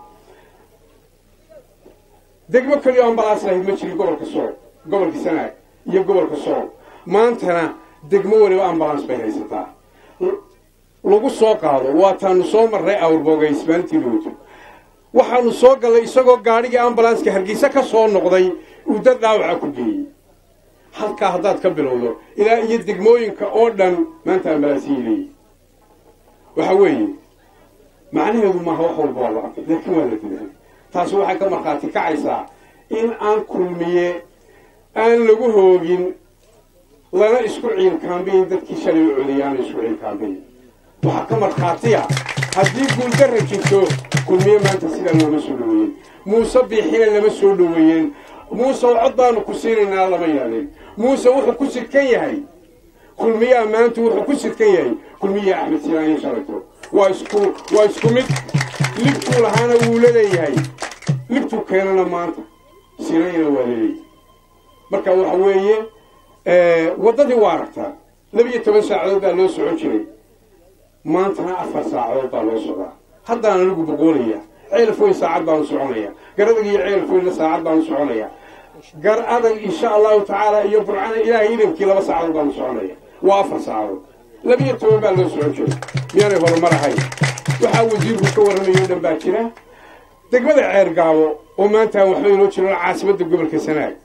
degmo keliyo ambalaas lahayd ma jirin gobolka sool gobolka sanaag iyo gobolka sool maantana degmo weliba ambalaans bay haysataa lagu soo qaado waataanu soo marray awrbooga ismaalintii looto waxaanu soo gallay isagoo gaadhigii ambalanska hargeysa ka soo noqday uu dad dhaawaca ku geeyey halkaa haddaad ka bilowdo ilaa iyo degmooyinka oo dhan maanta ambalansiyay leeyihi waxa weeye macnaheedu maaha wax walba waa la arkay laakiin waa la dilahay taasi waxay ka markhaati kacaysaa in aan kulmiye aan lagu hoogin lana isku ciilkaambayin dadkii shalay u celiyaana isku ciilkaambayin waxaa ka markhaatiya haddii guuldarra jirto kulmiye maanta sidaa looma soo dhoweeyen muuse biixina lama soo dhoweeyeen muuse cod baanu ku siinaynaa lama yaadeen muuse wuxuu ku sidkan yahay kulmiyaha maanta wuxuu ku sidkan yahay kulmiyaha axmed siinaanya shalayto waa isku waa isku mid libkuu lahaana wuu la leeyahay libtuu keenana maanta sinayna waa laleeyahy marka waxa weeye waddadii waa aragtaa labiyo toban saacadood baa loo socon jiray maantana afar saacadood baa loo socdaa haddaan anigu boqoolaya ceelaf weyn saacad baanu soconaya gar adag iyo ceelaf weynna saacad baanu soconaya gar adag insha allahu tacaala iyo burcana ilaahay idankii laba saacadood baanu soconaya waa afar saacadood labiyo toban baa loo socon jiray miyaanay horumar ahayn waxaa wasiirku ka warramayo o dhan baa jira degmada ceer gaabo oo maanta aan waxba inoo jiran caasimadda gobolka sanaag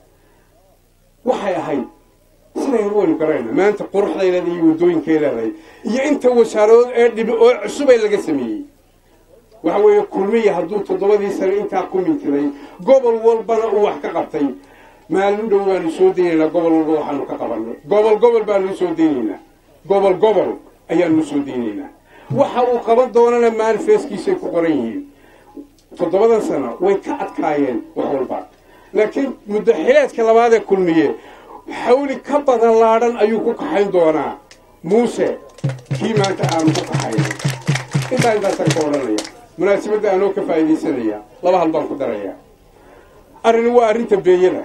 waxay ahayd sidaynu waynu garayna maanta quruxday leedahay iyo waddooyinkay leedahay iyo inta wasaarood ee dhibi oo cusubay laga sameeyey waxa weeye kulmiya hadduu toddobadii sane intaa ku mintiday gobol walbana uu wax ka qabtay maalin dhow baanu soo daynaynaa gobol walba waxaanu ka qabanay gobol gobol baanu soo daynaynaa gobol gobol ayaanu soo daynaynaa waxa uu qaban doonana manifeskiisay ku qoran yihiin toddobadan sano way ka adkaayeen wax walba laakiin muddaxileedka labaad ee kulmiye xawli ka badan laadhan ayuu ku kaxayn doonaa muuse kii maanta aanu ku kaxayno intaa intaasaan ka odhanaya munaasabadda aanoo ka faa'iidaysanaya laba hal baan ku daraya arrini waa arrinta beeyada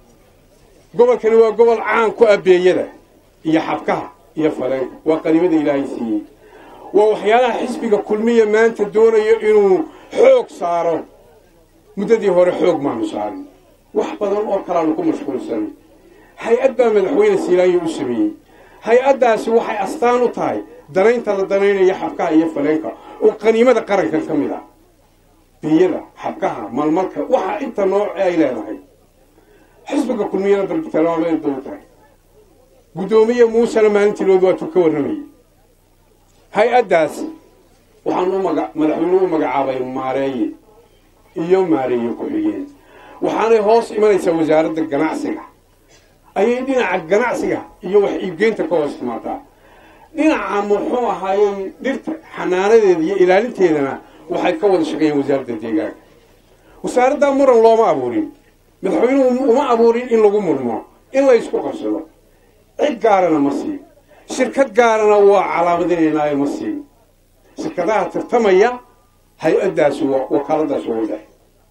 gobolkani waa gobol caan ku ah beeyada iyo xabkaha iyo faleenka waa qaniimada ilaahay siiyey waa waxyaalaha xisbiga kulmiya maanta doonayo inuu xoog saaro muddadii hore xoog maanu saarin wax badan oo kalaanu ku mashquulsanay hay-ad baa madaxweyne siilaanyo u sameeyey hay-addaasi waxay astaan u tahay danaynta la danaynaya xabkaha iyo faleenka oo qaniimada qarankan ka mid ah biyada xabkaha malmalka waxa inta nooc ay leedahay xisbiga kulmiyada barbitalmaamay dow tahay guddoomiye muusena maalintiilood waatuu ka warramayay hay-addaas waxaan u maga madaxweynuhu u magacaabay maareeye iyo maareeye ku-xigeen waxaanay hoos imanaysaa wasaaradda ganacsiga ayay dhinaca ganacsiga iyo wax iibgeynta ka hoos timaadaa dhinaca muxuu ahaayey dhirta xanaanadeeda iyo ilaalinteedana waxay ka wada shaqeeyeen wasaaradda deegaanka wasaaraddaa muran looma abuurin madaxweynuhu uma abuurin in lagu murmo in la ysku qabsado cid gaarana ma siin shirkad gaarana waa calaamadinaynaayo ma siin shirkadaha tartamaya hay-addaasi wakaaladaasi waa u dhex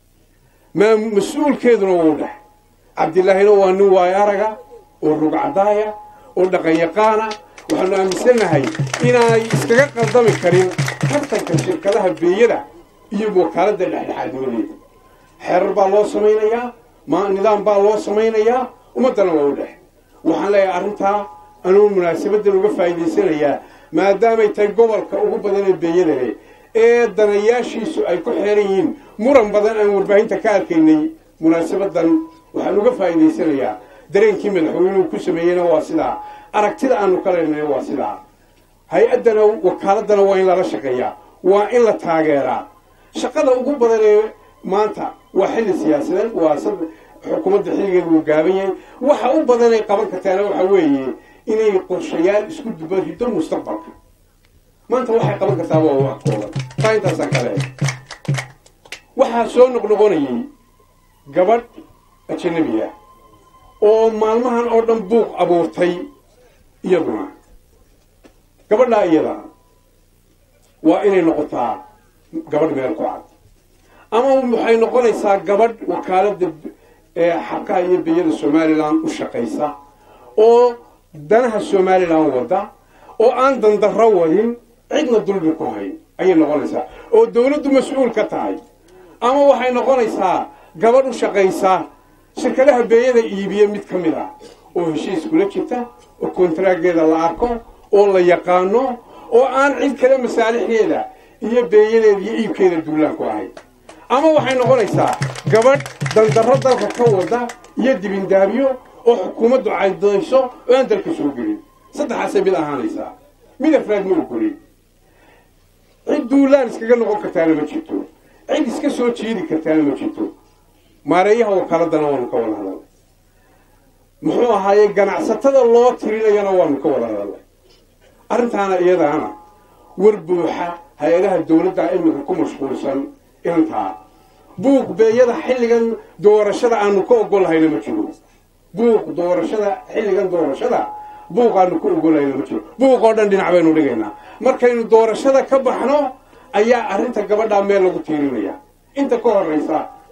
maa mas-uulkeeduna waa u dhex cabdilaahina waa nin waayo araga oo rugcadaaya oo dhaqan yaqaana waxaanu aaminsannahay inaanay iskaga qaldami karin tartanka shirkadaha beeyada iyo wakaaladda dhexdhexaadnimadeeda xeerar baa loo samaynayaa ma nidaam baa loo samaynayaa ummaddana waa u dhex waxaan leeyahay arrintaa anuu munaasabadan uga faa'iidaysanayaa maadaamay tahay gobolka ugu badan ee beeyada leh ee danayaashiisu ay ku xeeran yihiin muran badan aan warbaahinta ka arkaynay munaasabadan waxaan uga faa'iidaysanayaa dareenkii madaxweynuhu ku sameeyeyna waa sidaa aragtida aanu ka leenahay waa sidaa hay-addana wakaaladana waa in lala shaqeeyaa waa in la taageeraa shaqada ugu badan ee maanta waa xilli siyaasadeed waa xukuumadda xilligeeda wuu gaaban yahay waxa u badanay qaban kartaana waxa weeye inay qorshayaal isku duba riddo mustaqbalka maanta waxay qaban kartaa waa wax kooban taa intaasaan kale waxaa soo noqnoqonayay gabadh ajanabi ah oo maalmahan oo dhan buuq abuurtay iyaduna gabadhaa iyada waa inay noqotaa gabadh meel ku cad ama waxay noqonaysaa gabadh wakaaladda xabkaha iyo biyada somalilan u shaqaysa oo danaha somalilan wada oo aan dandarro wadin cidna dulmi ku hayn ayay noqonaysaa oo dawladdu mas-uul ka tahay ama waxay noqonaysaa gabadh u shaqaysa shirkadaha beeyada iibiya mid ka mid ah oo heshiis kula jirta oo kontaraageeda la arko oo la yaqaano oo aan cid kale masaalixdeeda iyo beeyadeeda iyo iibkeeda duulaan ku ahayn ama waxay noqonaysaa gabadh dandarro dalka ka wada iyo dibindaabyo oo xukuumaddu caydayso oo aan dalka soo gelin saddexaasay mid ahaanaysaa mid afraad ma ogolin cid duulaan iskaga noqon kartaana ma jirto cid iska soo jeedi kartaana ma jirto maareeyaha wakaaladana waanu ka wada hadalnay muxuu ahaaye ganacsatada loo tirinayana waanu ka wada hadalnay arrintaana iyadaana war buuxa hay-adaha dawladda iminka ku mashquulsan intaa buuq beeyada xilligan doorashada aanu ka ogolahayna ma jiro buuq doorashada xilligan doorashada buuq aanu ka ogolahayna ma jiro buuq oo dhan dhinac baynu dhigaynaa markaynu doorashada ka baxno ayaa arrinta gabadhaa meel lagu tiirinaya inta ka horraysa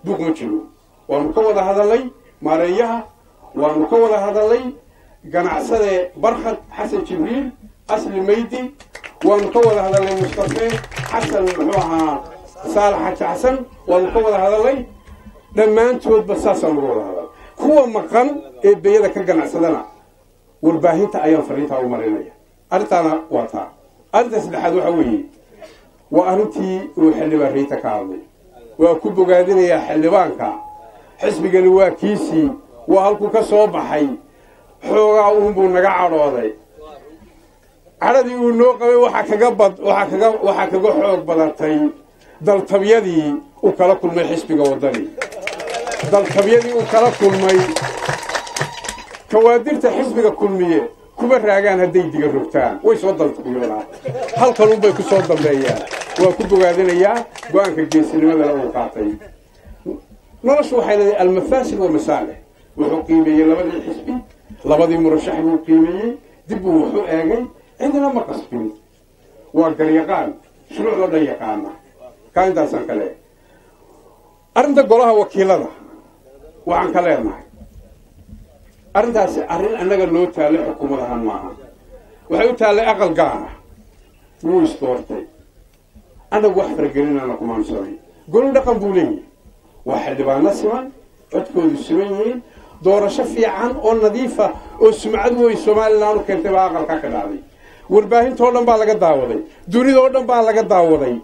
buuq ma jiro waanu ka wada hadalnay maareeyaha waanu ka wada hadalnay ganacsade barkhad xasan jibriil asli maydi waanu ka wada hadalnay mustafe xasan muxuu ahaa saalax xaji xasan waanu ka wada hadalnay dhammaantoodba saasaan uga wada hadal kuwa maqan ee beyada ka ganacsadana warbaahinta ayaan fariintaa u marinaya arrintaana waa taa arrinta saddexaad waxa weeye waa arrintii uu xildhibaan rayta ka hadlay waa ku bogaadinayaa xildhibaanka xisbigani waa kiisii waa halkuu ka soo baxay xoogaa uunbuu naga cadhooday cadhadii uu noo qabay waxaa kaga bad waxaa kaga waxaa kaga xoog badatay daltabyadii uu kala kulmay xisbiga waddani daltabyadii uu kala kulmay kawaadirta xisbiga kulmiye kuma raagaan hadday diga rogtaan way soo daltabiyoonaan halkanunbay ku soo dambeeyaan waa ku bogaadinayaa go-aanka geesinimadana uu qaatay noloshu waxay leedahay almafaasid walmasaalix wuxuu qiimeeyey labadii xisbi labadii murashax buu qiimeeyey dib buu wuxuu eegay cidina ma qasbin waa garyaqaan shuruucdoo dhan yaqaana kaa intaasaan ka leehay arrinta golaha wakiilada waxaan ka leenahay arrintaasi arrin annaga noo taallay xukuumad ahaan maaha waxay u taallay aqal gaara wuu isdoortay annagu wax faragelinana kumaansanay golo dhaqan buu leeyahay waa xildhibaano siman codkoodu siman yihiin doorasho fiican oo nadiifa oo sumcad wey somalilan u keentay baa aqalkaa ka dhacday warbaahintoo dhan baa laga daawaday dunidoo dhan baa laga daawaday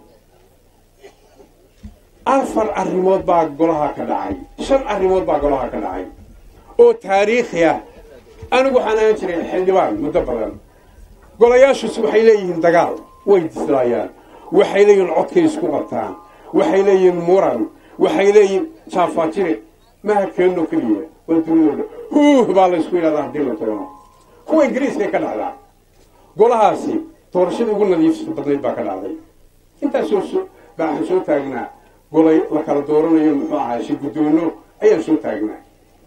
afar arrimood baa golaha ka dhacay shan arrimood baa golaha ka dhacay oo taariikhi ah anigu waxaan ahaan jiray xildhibaan muddo badan golayaashusi waxay leeyihiin dagaal way dislaayaan waxay leeyihiin codkay isku qabtaan waxay leeyihiin muran waxay leeyihiin jaafaajire maha keenno keliya waa dunidoo dhan huuh baa la ysku yidhahdaa haddii la doono kuwa ingiriiskay ka dhacdaa golahaasi doorashadii ugu nadiifsa badnayd baa ka dhacday intaasoo so baa waxaan soo taagnaa golay la kala dooranayo muxuu ahaa shi guddoono ayaan soo taagnaa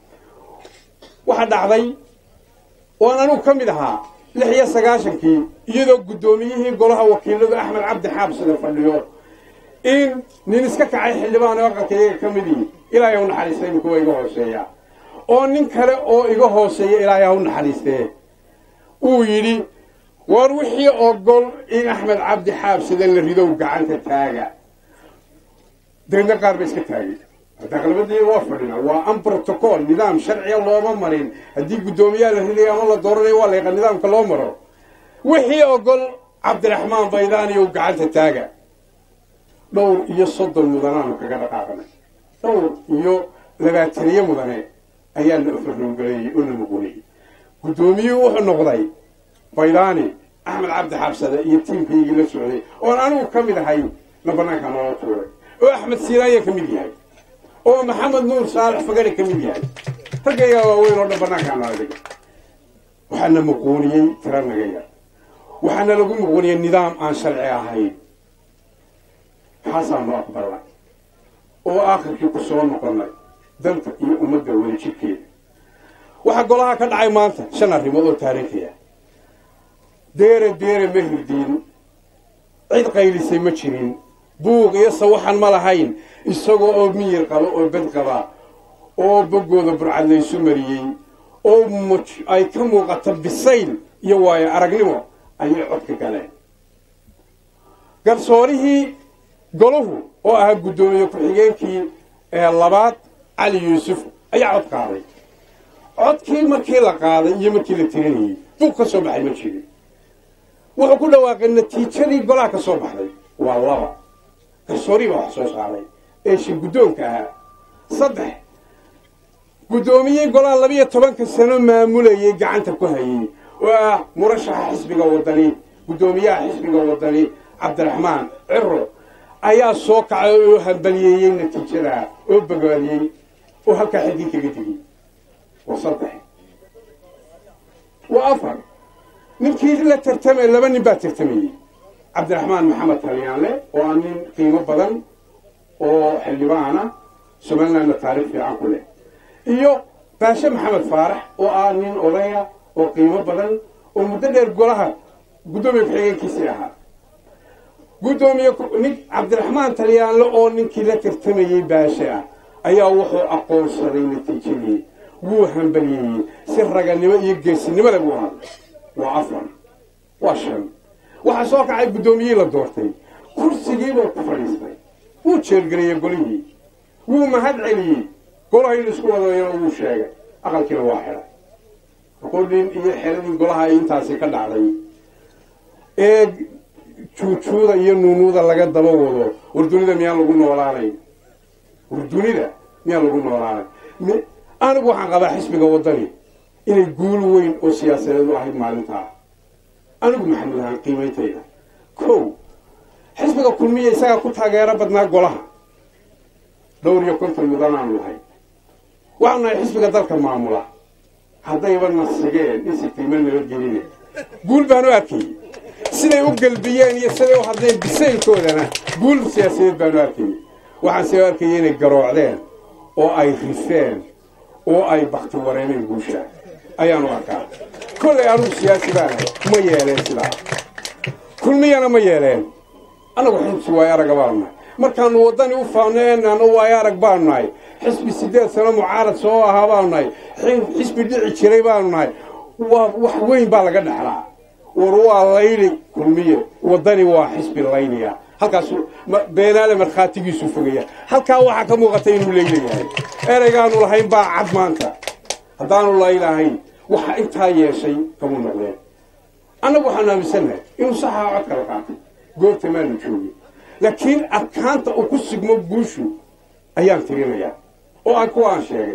waxaa dhacday oan anugu ka mid ahaa lix iyo sagaashankii iyadoo guddoomiyihii golaha wakiiladu axmed cabdi xaabsida fadhiyo in nin iska kacay xildhibaan oo aqalka iyaga ka midii ilaahay ha u naxariista imika waa iga hooseeya oo nin kale oo iga hooseeya ilaahay ha u naxariistee uu yidhi war wixii ogol in axmed cabdi xaabsida la ridow gacanta taaga deedna qaar ba iska taagay daqlabadii waa fadhina waa an protocol nidaam sharciga looma marin haddii guddoomiyaha la ridayo ama la dooranayo waa layqa nidaamka loo maro wixii ogol cabdiraxmaan baydaaniyow gacanta taaga dhowr iyo soddon mudanaanu kaga dhaqaaqnay dhowr iyo labaataniyo mudane ayaa la farroogaleeyey oo la muquniyey guddoomiyuhu wuxuu noqday baydaani axmed cabdi xabsade iyo tiimkaygii la socday oon anigu ka mid ahay na banaanka noola tuuray oo axmed siinaaya ka mid yahay oo maxamed nuur saalax fagari ka mid yahay raggaygaa waaweyn oo dhan banaankaa noola dhigay waxaana muquuniyey tira naga yar waxaana lagu muquuniyey nidaam aan sharci ahayn maxaasaanu aqbalnay oo aakhirkii ku soo noqonnay danta iyo ummadda weli jidkeeda waxaa golaha ka dhacay maanta shan arrimood oo taariikhi ah deere deere ma hirdiin cid qaylisay ma jirin buuq iyo sawaxan ma lahayn isagoo oo miyir qaba oo bed qaba oo boggooda burcad laysu mariyey oo ay ka muuqato bisayl iyo waayo aragnimo ayay codka galeen garsoorihii golahu oo ahaa guddoomiye ku-xigeenkii ee labaad cali yuusuf ayaa cod qaaday codkii markii la qaaday iyo markii la tirinayey buuq ka soo baxay ma jirin wuxuu ku dhawaaqay natiijadii golaha ka soo baxday waa laba garsoorihii baa wax soo saaray ee shi guddoonka ahaa saddex guddoomiyey golaha labiyo tobanka sano maamulayay gacanta ku hayay oo ah murashaxa xisbiga wadani guddoomiyaha xisbiga wadani cabdiraxmaan ciro ayaa soo kacay oo hambaliyeeyey natiijadaa oo bogaadiyey oo halkaa xidii kaga digay waa saddex waa afar ninkii la tartamay laba nin baa tartamayey cabdiraxmaan maxamed talyaanle oo ah nin qiimo badan oo xildhibaana somalilandna taariikh fiican ku leh iyo baashe maxamed faarax oo ah nin odaya oo qiimo badan oo muddo dheer golaha guddoomiye ku-xigeenkiisii ahaa guddoomiye nin cabdiraxmaan talyaanle oo ninkii la tartamayey baashe ah ayaa wuxuu aqoonsaday natiijadii wuu hambaliyeeyey si raganimo iyo geesinimada buu hadlay waa afar waa shan waxaa soo kacay guddoomiyihii la doortay kursigiibuu ku fadhiistay wuu jeelgeliyey golihii wuu mahad celiyey golaha in isku wadayana wuu sheegay aqalkiina waa xidhay qodhin iyo xeradii golaha ay intaasi ka dhacday ee juujuuda iyo nuunuuda laga daba wado war dunida miyaan lagu noolaanayn war dunida miyaan lagu noolaanayn anigu waxaan qabaa xisbiga waddani inay guul weyn oo siyaasadeed u ahayd maalintaa anigu maxamed ahaan qiimayntayda kow xisbiga kulmiya isagaa ku taageero badnaa golaha dhowr iyo konton mudan aanu lahay waxaanu nahay xisbiga dalka maamula haddayba nasigeen isitiima nabadgeline guul baan u arkayey siday u gelbiyeen iyo siday u hadleen bisaylkoodana guul siyaasadeed baan u arkayey waxaan see u arkayay inay garoocdeen oo ay rifeen oo ay bakti wareemeen guusha ayaan u arkaa kollay anugu siyaasi baana ma yeeleen sidaa kulmiyana ma yeeleen annagu xibsi waayo araga baanu nahay markaanu waddani u faaneenano waayo arag baanu nahay xisbi siddeed sano mucaarad soo ahaa baanu nahay xisbi dhici jiray baanu nahay waa wax weyn baa laga dhexlaa war waa layli kulmiye waddani waa xisbi layliya halkaasu beenaale markhaatigiisu fogaya halkaa waxaa ka muuqata inuu laylayahay ereygaanu lahayn baa cad maanta haddaanu laylahayn waxa intaa yeeshay kamu noqdeen annagu waxaanu aaminsannahay inuu saxaa cod kala qaatay goobta maanu joogin laakiin adkaanta uu ku sigmo guushu ayaan tirinayaa oo aan kuwa aan sheegay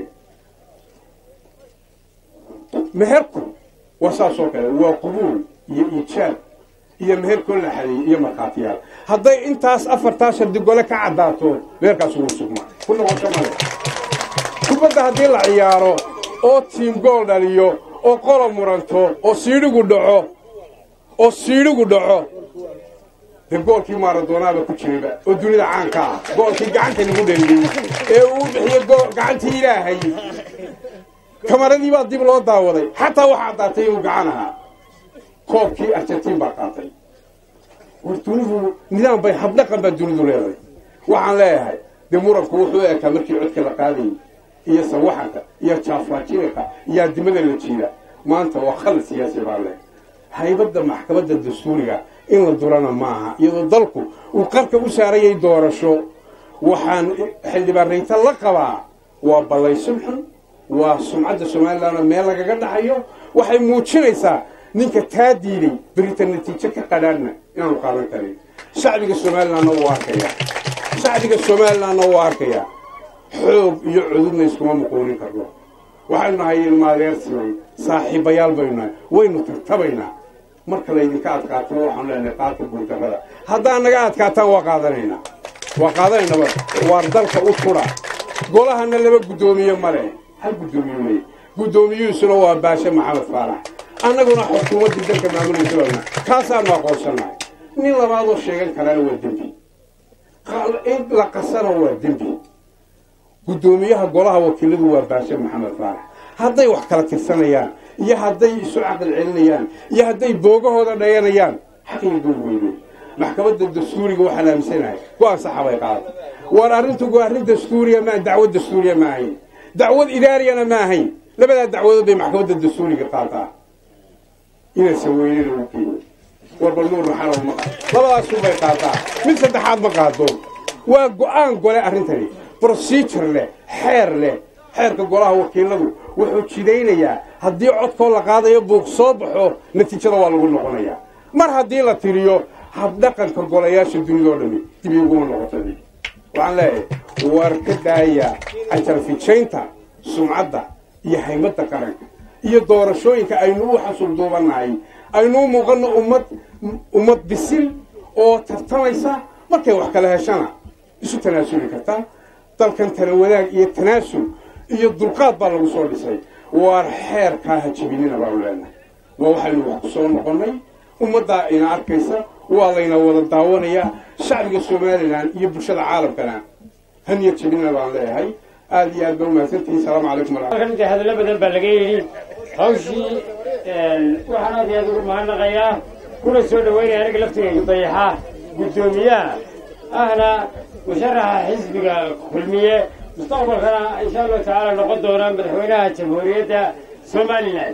meherku waa saas oo kale waa qubuul iyo iijaab iyo meherkoo la xadeeyey iyo markhaatiyaal hadday intaas afartaa shardi gole ka caddaato meherkaas ugu sugma ku noqosho male kubadda haddii la ciyaaro oo tiim gool dhaliyo oo qola muranto oo siidhigu dhaco oo siidhigu dhaco dee goolkii maaradonaaba ku jirayba oo dunida caanka ah goolkii gacanta lagu dhaliyey ee uu bixiye gacantii ilaahay kamaradii baa dib loo daawaday xataa waxaa caddaatay inuu gacan ahaa koobkii argentiin baa qaatay war dunidu nidaam bay habdhaqan baa dunidu leedahay waxaan leeyahay dee muranku wuxuu ekaa markii codka la qaadayay iyo sawaxanka iyo jaafaajinaka iyo adimada la jiida maanta waa khalad siyaasi baa leh haybadda maxkamadda dastuuriga in la durana maaha iyadoo dalku uu qarka u saarayay doorasho waxaan xildhibaanrayta la qabaa waa ballaysun xun waa sumcadda somalilandna meel lagaga dhaxayo waxay muujinaysaa ninka taa diiday berita natiijo ka qadhaadhna inaanu qaadan karin shacbiga somalilandna wuu arkaya shacbiga somalilandna wuu arkaya xoog iyo cududna iskuma muquunin karno waxaynu nahay ilmaadeersiman saaxiibayaal baynu nahay waynu tartabaynaa marka laydinka adkaato waxaanu leenahay qaata guurdarrada haddaa naga adkaataan waa qaadanaynaa waa qaadanaynaba waar dalka u tudha golahana laba guddoomiye male hal guddoomiye male guddoomiyuhusuna waa baashe maxamed faarax annaguna xukuumaddii dalka maamulaysa baana kaasaanu aqoonsannahay nin labaadoo sheegan karaana waa dembi in la qasana waa dembi guddoomiyaha golaha wakiiladu waa baashe maxamed faarax hadday wax kala tirsanayaan iyo hadday isu caqli celinayaan iyo hadday boogahooda dhayanayaan xaqiyo duur weyne maxkamadda dastuuriga waxaan aaminsanahay go-aan saxa bay qaada war arrintu waa arrin dastuuriya maa dacwad dastuuriya ma ahayn dacwad idaariyana ma ahayn labadaa dacwadood bay maxkamadda dastuuriga qaataa inaysan weynena u geeyo warba nuur maxalow ma labadaasuu bay qaataa mid saddexaad ma qaado waa go-aan gole arrintani procedure leh xeer leh xeerka golaha wakiiladu wuxuu jidaynayaa haddii codkoo la qaadayo buuq soo baxo natiijada waa lagu noqonayaa mar haddii la tiriyo habdhaqanka golayaasha dunida oo dhami dib iguma noqotay waxaan leeyahay war ka daaya ajarfijaynta sumcadda iyo haymadda qaranka iyo doorashooyinka aynu u xasul duubannahay aynu u muuqanno ummad ummad bisil oo tartamaysa markay wax kala heshana isu tanaasuli kartaa dalkan tala wadaag iyo tanaasul iyo dulqaad baa lagu soo dhisay waar xeerkaa ha jibinina baanu leenahay waa waxaynu wax ku soo noqonnay ummaddaa ina arkaysa waa layna wada daawanayaa shacbiga somalilan iyo bulshada caalamkana haniya jibinina baan leeyahay aada iyo aad ba umahadsantihin salaamu calaykum halkan hadallo badan baa laga yidhi hawshii waxaan aad iyo aad ugu mahadnaqayaa kuna soo dhaweynaya aniga laftigayga dayaxa guddoomiyaha ahna musharaxa xisbiga kulmiye mustaqbalkana insha allahu tacaala noqon doona madaxweynaha jamhuuriyadda somalilan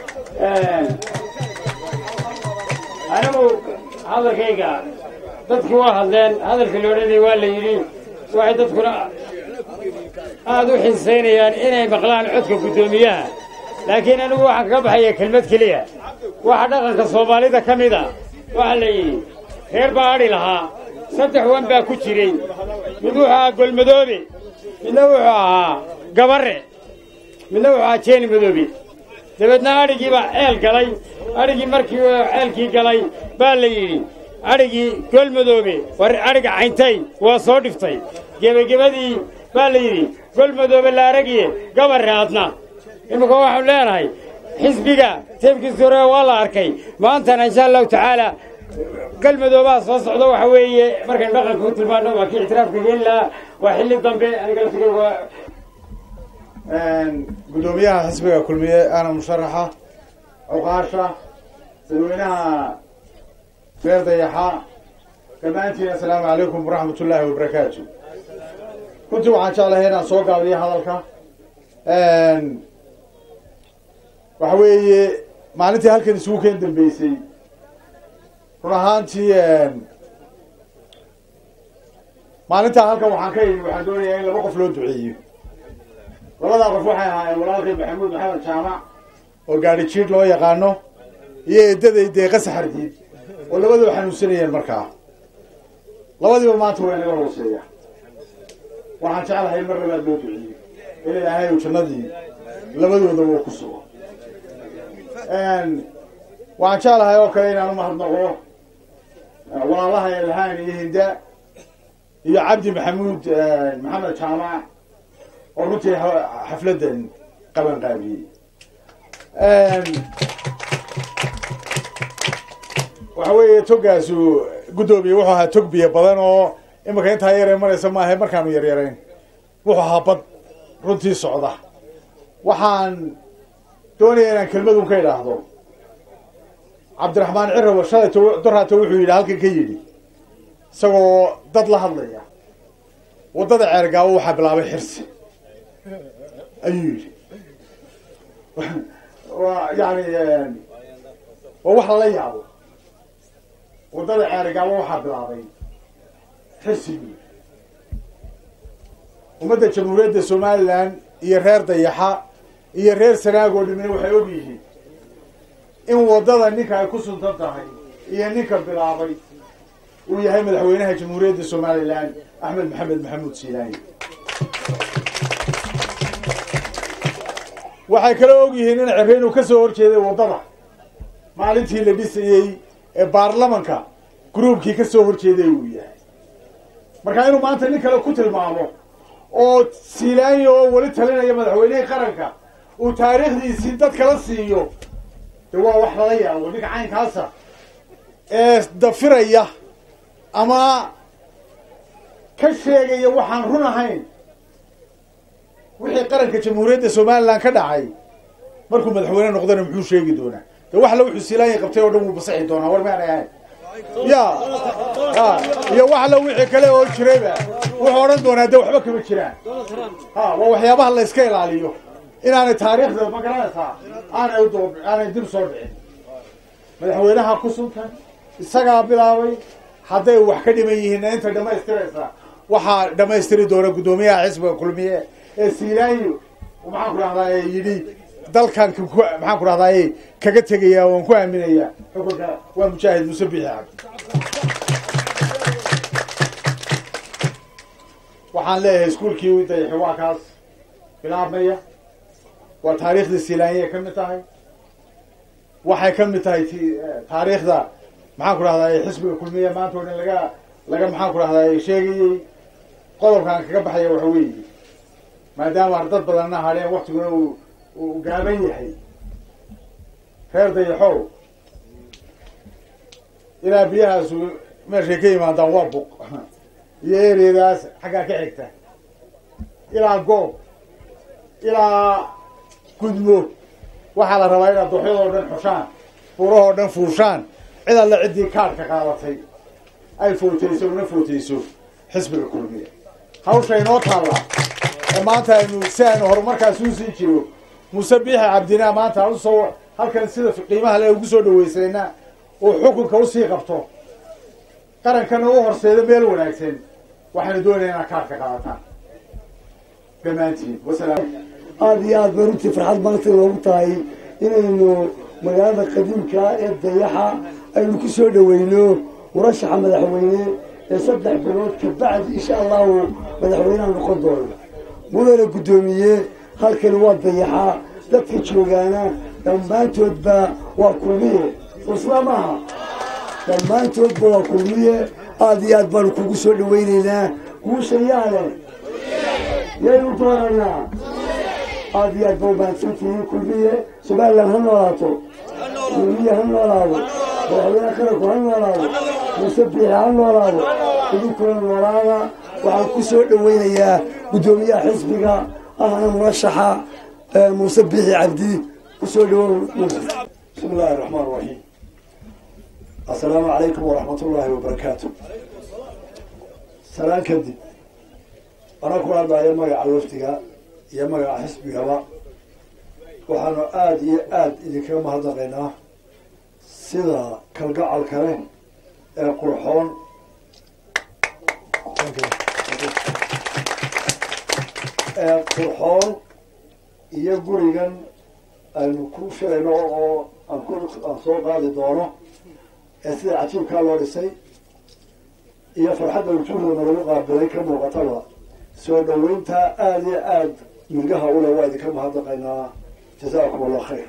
anigu hadalkayga dadkii waa hadleen hadalkii la odhanayay waa la yidhi waxay dadkuna aada u xiisaynayaan inay maqlaan codka guddoomiyaha laakiin anigu waxaan kaga baxaya kelmad keliya waxa dhaqanka soomaalida ka mid a waxaa la yidhi reer baa adhi lahaa saddex wan baa ku jiray mid wuxuu ahaa golmadoobe midna wuxuu ahaa gabarre midna wuxuu ahaa jeeni madoobe dabeedna adhigii baa ceel galay adhigii markii uu ceelkii galay baa la yidhi adhigii golmadoobe war adhiga cayntay waa soo dhiftay gebagebadii baa la yidhi golmadoobe la aragiye gabarre adna iminka waxaanu leenahay xisbiga teebkiisa hore waa la arkay maantana insha allahu tacaala galmadoobaha soo socda waxa weeye markaynu dhaqanka u tilmaano waa kii ictiraafka geeli lahaa waa xilli dambe aniga laftigeyga waa guddoomiyaha xisbiga kulmiye ana musharaxa cuqaasha dadweynaha reer dayaxa dhammaantiin assalaamu calaykum waraxmat ullaahi wabarakaatu runtii waxaan jeclahay inaan soo gaabiyo hadalka waxa weeye maalintii halkan isugu keen dambeysay run ahaantii maalintaa halkan waxaan ka yimi waxaan doonayaa in laba qof loo duceeyo labadaa qof waxay ahaayeen walaalkay maxamuud maxamed jaamac oo gaadhi jiidh loo yaqaano iyo eedaday deeqa saxardiid oo labadaba xanuunsanayeen markaa labadiiba maanta waa inaga hooseeya waxaan jeclahay in mar labaad loo duceeyo in ilaahay uu jannadii labadooda uu ku sugo waxaan jeclahay oo kale inaan umahadnaqo walaalaha elhaan iyo hinda iyo cabdi maxamuud maxamed jaamac oo runtii xafladdan qaban qaabiyey waxa weeye togaasu guddoomiye wuxuu ahaa tog biyo badan oo imika intaa yaree maraysa maaha markaanu yaryarayn wuxuu ahaa bad runtii socda waxaan doonaya inaan kelmadun ka idhaahdo cabdiraxmaan cirawa shalayto doraata wuxuu yidhi halkan ka yidhi isagoo dad la hadlaya waddada ceergaabo waxaa bilaabay xirsi ayuu yidhi waa yani waa wax lala yaabo waddada ceergaabo waxaa bilaabay xirsi buu yidhi ummadda jamhuuriyadda somalilan iyo reer dayaxa iyo reer sanaag oo dhimina waxay og yihiin in waddada ninka ay ku suntan tahay iyo ninka bilaabay uu yahay madaxweynaha jamhuuriyadda somalilan axmed maxamed maxamuud siilaayi waxay kala og yihiin in cere inuu ka soo horjeeday waddada maalintii la dhisayey ee baarlamanka gruubkii ka soo horjeeday uu yahay marka inuu maanta nin kale ku tilmaamo oo siilaanya oo weli talinaya madaxweynihii qaranka uu taariikhdiisii dad kala siiyo de waa wax lala yaabo ninka caynkaasa ee dafiraya ama ka sheegaya waxaan run ahayn wixii qaranka jamhuuriyadda somalilan ka dhacay markuu madaxweyne noqdana muxuu sheegi doonaa de wax la wuxuu siilaanya qabtay oo dhan wuu basixi doonaa war maanay ahayn ya ha iyo wax la wixii kale oo jirayba wuxuu odhan doonaa de waxba kama jiraan ha waa waxyaabaha la iska ilaaliyo inaanay taariikhda ma garanaysaa aanay udo aanay dib soo dhicin madaxweynaha ku suntan isagaa bilaabay hadday wax ka dhiman yihiinna inta dhamaystiraysa waxaa dhamaystiri doona guddoomiyaha xisbiga kulmiye ee siilaayo maxaan ku dhahdaa yidhi dalkan maxaan ku dhahdaa kaga tegaya waan ku aaminaya xukunka waa mujaahid muuse bixi cabdi waxaan leeyahay iskuolkii dayaxi waa kaas bilaabmaya waa taariikhdii silaanyay ka mid tahay waxay ka mid tahay taariikhda maxaan ku dhahdaa xisbiga kulmiya maanta o dhan laga laga maxaan ku dhahdaa sheegayey qodobkaan kaga baxaya waxa weeye maadaama dad badanna hadheen waktiguna uu uu gaaban yahay reer dayaxow ilaa biyahaasu meeshay ka yimaadaan waa buq iyo ereadaas xaggaa ka xigta ilaa goob ilaa gudmo waxaa la rabaa inaad dooxyadoo dhan xushaan furahoo dhan fuushaan cid alle ciddii kaadhka qaadatay ay footayso una footayso xisbiga kulmiya hawsha inoo taallaa ee maanta aynu si aynu horumarkaas usii jiro muuse biixi cabdina maanta aan usoo halkan sida qiimaha le ugu soo dhaweysayna uu xukunka usii qabto qarankana u horseedo meel wanaagsan waxaynu doonaya inaad kaarka qaadataan dhammaantiin wasalaam aada iyo aad bay runtii farxad maanta noogu tahay inaynu magaalada qadiimka ee dayaxa aynu ku soo dhaweyno murashaxa madaxweyne ee saddex bilood kabacdi insha allahu madaxweyneha noqon doono mudana guddoomiye halkani waa dayaxa dadka joogaana dhammaantoodba waa kulmiye usla maaha dhammaantoodba waa kulmiye aada iyo aad baanu kugu soo dhaweyneynaa guusha yaale yaynu dooranaa aada iyo aad ba umahadsantihiin kulmiye somalilan ha noolaato kulmiye ha noolaado madaxweyne qaranku ha noolaado muuse biixi ha noolaado idinkuna noolaada waxaan ku soo dhaweynayaa guddoomiyaha xisbiga ahna murashaxa muuse biixi cabdi kusoo dhawow bismi illaahi raxmaan raxiim assalaamu calaykum waraxmat ullaahi wabarakaatu salaan kadib anaa ku hadlaayo magaca wafdiga iyo magaca xisbigaba waxaanu aada iyo aada idinkaga mahadnaqaynaa sida kalgacal kale ee qurxoon ee qurxoon iyo gurigan aynu ku filayno oo aan ku aan soo qaadi doono ee sida cajiibkaa loo dhisay iyo farxadda wujuuhdana lagu qaabilay ka muuqataba soo dhaweynta aada iyo aada milgaha ule waa idinka mahadnaqaynaa jazaakum allah khayr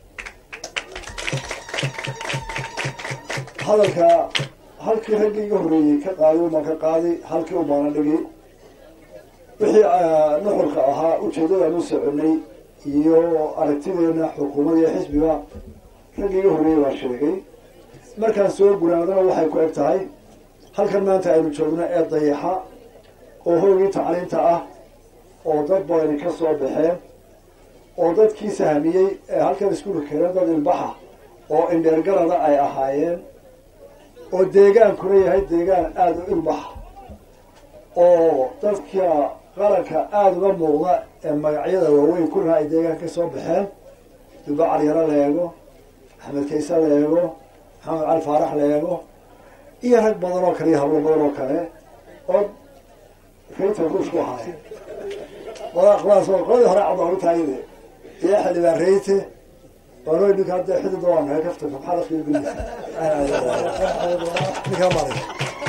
hadalka halkii raggii iga horreeyey ka qaadi umaan ka qaadi halkii umaana dhigi wixii nuxurka ahaa ujeeddadaan u soconay iyo aragtideena xukuumadda iyo xisbiga raggii iga horreeyey baa sheegay markaan soo gunaadana waxay ku eg tahay halkan maanta aynu joogno ee dayaxa oo hoogii tacliinta ah oo dad badani ka soo baxeen oo dadkii sahmiyey ee halkan iskuulka keeneen dad ilbaxa oo indheergarada ay ahaayeen oo deegaankuna yahay deegaan aada u ilbaxa oo dadka qaranka aada uga muuqda ee magacyada waaweyn kulina ay deegaan ka soo baxeen duba calyaro la eego axmed kayse la eego maxamed cali faarax la eego iyo rag badan oo kale iyo hablo badan oo kale oo rayta ruushku ahaay qoladaas oo qoladii hore cabdaalu taayide iyo xildhibaan rayte waano ninka hadda xidida waa nahay kafta maxaa lafiyo gudisa ninkaa maray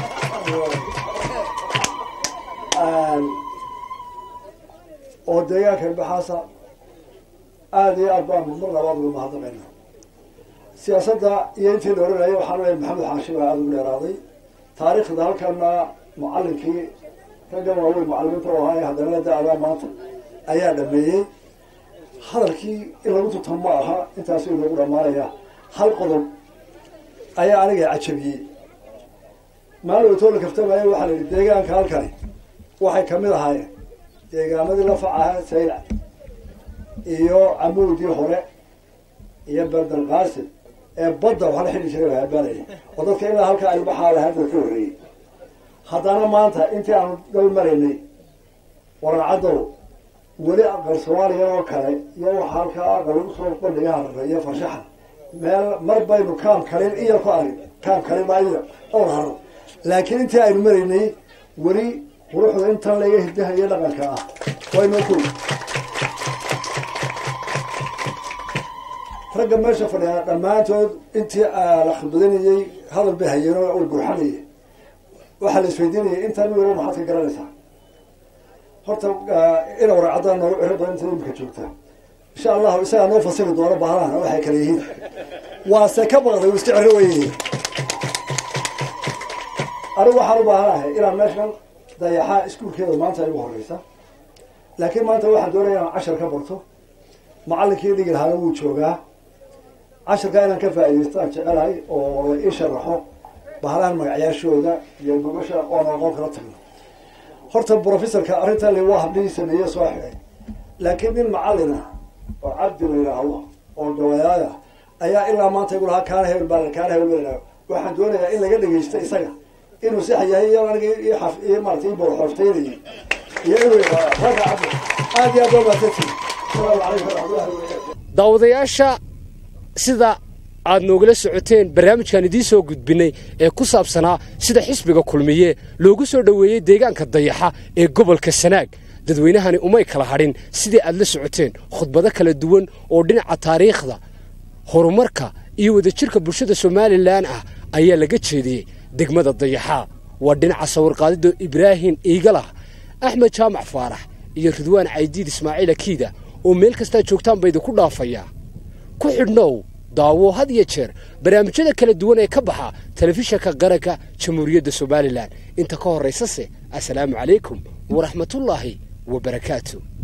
oo deegaanka ilbaxaasa aada iyo aad baan mar labaad uga mahadnaqayna siyaasadda iyo intii la oranayay waxaan leeyahay maxamed xaashi baa aada ugu dheeraaday taariikhda halkana mucallinkii raggan waaweyn mucallimiinta u ahaa haddana da-daa maanta ayaa dhameeyey hadalkii in lagu tutan ma aha intaasuu inoogu dhammaanaya hal qodob ayaa aniga cajabiyey maalin waytoo la kaftamaya waxaa la yidhi deegaanka halkani waxay kamid ahaayeen deegaamadii lafac ahaa saylac iyo camuudii hore iyo berdal qaasim ee badda waxa la xidhi jiray habaanaya oo dadka ilaa halkaa ilbaxaa lahaa dad ka horreeyey haddana maanta intii aanu dal maraynay warancaddow weli aqal soomaaliya oo kale iyo waxa halkaa aqal lagu soo bandhiga harare iyo farshaxan meel mar baynu kaam kalin iyo ku arag kaam kalin maayo owl haro laakiin intii aynu maraynay weli quruxda intan laga hidaha iyo dhaqanka ah waynu ku ragga meesha fadhiyaa dhammaantood intii la khibadinayey hadal bay hayeen oo gurxanayay waxaa la isweydiinayay intaan weli maxaad ka garanaysaa horta ina waracaddaa noogu ciro badan inta imika joogta insha allahu isagaa noo fasiri doono bahalahana waxay kala yihiin waase ka baqday uu iska ciro weyay anigu waxaan u baahanahay inaan meeshan dayaxaa iskuulkeeda maanta ay ugu horeysa laakiin maanta waxaan doonaya inaan cashar ka barto macallinkii dhigi lahaana wuu joogaa casharkaa inaan ka faa'idaystaan jecelahay oo la ii sharaxo bahalahan magacyaashooda iyo gobasha oon aqoon kala tagno horta professorka arrintan le waa habdhihii sameeye soo xidhay laakiin nin macallin ah oo cabdi la yidhaahdo oo gawayaaya ayaa ilaa maanta igu lahaa kaana hebel baa kaana hebel baa yidhahdo waxaan doonayaa in laga dhegeysto isaga inuu sax yahay iyo aniga iyo maarata ii boorxooftaynayay iyo inuu ragga cabdi aad iyo aad baa mahadsantihin asalaamu calaykum waraxmatullahi wabarakaatu daawadayaasha sida aad noogala socoteen barnaamijkan idiin soo gudbinay ee ku saabsanaa sida xisbiga kulmiye loogu soo dhoweeyey deegaanka dayaxa ee gobolka sanaag dadweynahani umay kala hadhin sidii aad la socoteen khudbado kala duwan oo dhinaca taariikhda horumarka iyo wadajirka bulshada somalilan ah ayaa laga jeediyey degmada dayaxa waa dhinaca sawirqaadida ibraahim iigalah axmed jaamac faarax iyo ridwaan caydiid ismaaciil akiida oo meel kastaa joogtaan ba idinku dhaafayaa ku xidhnow daawo had iyo jeer barnaamijyada kala duwan ee ka baxa telefishanka qaranka jamhuuriyadda somalilan inta ka horraysase assalaamu calaykum waraxmatullaahi wabarakaatu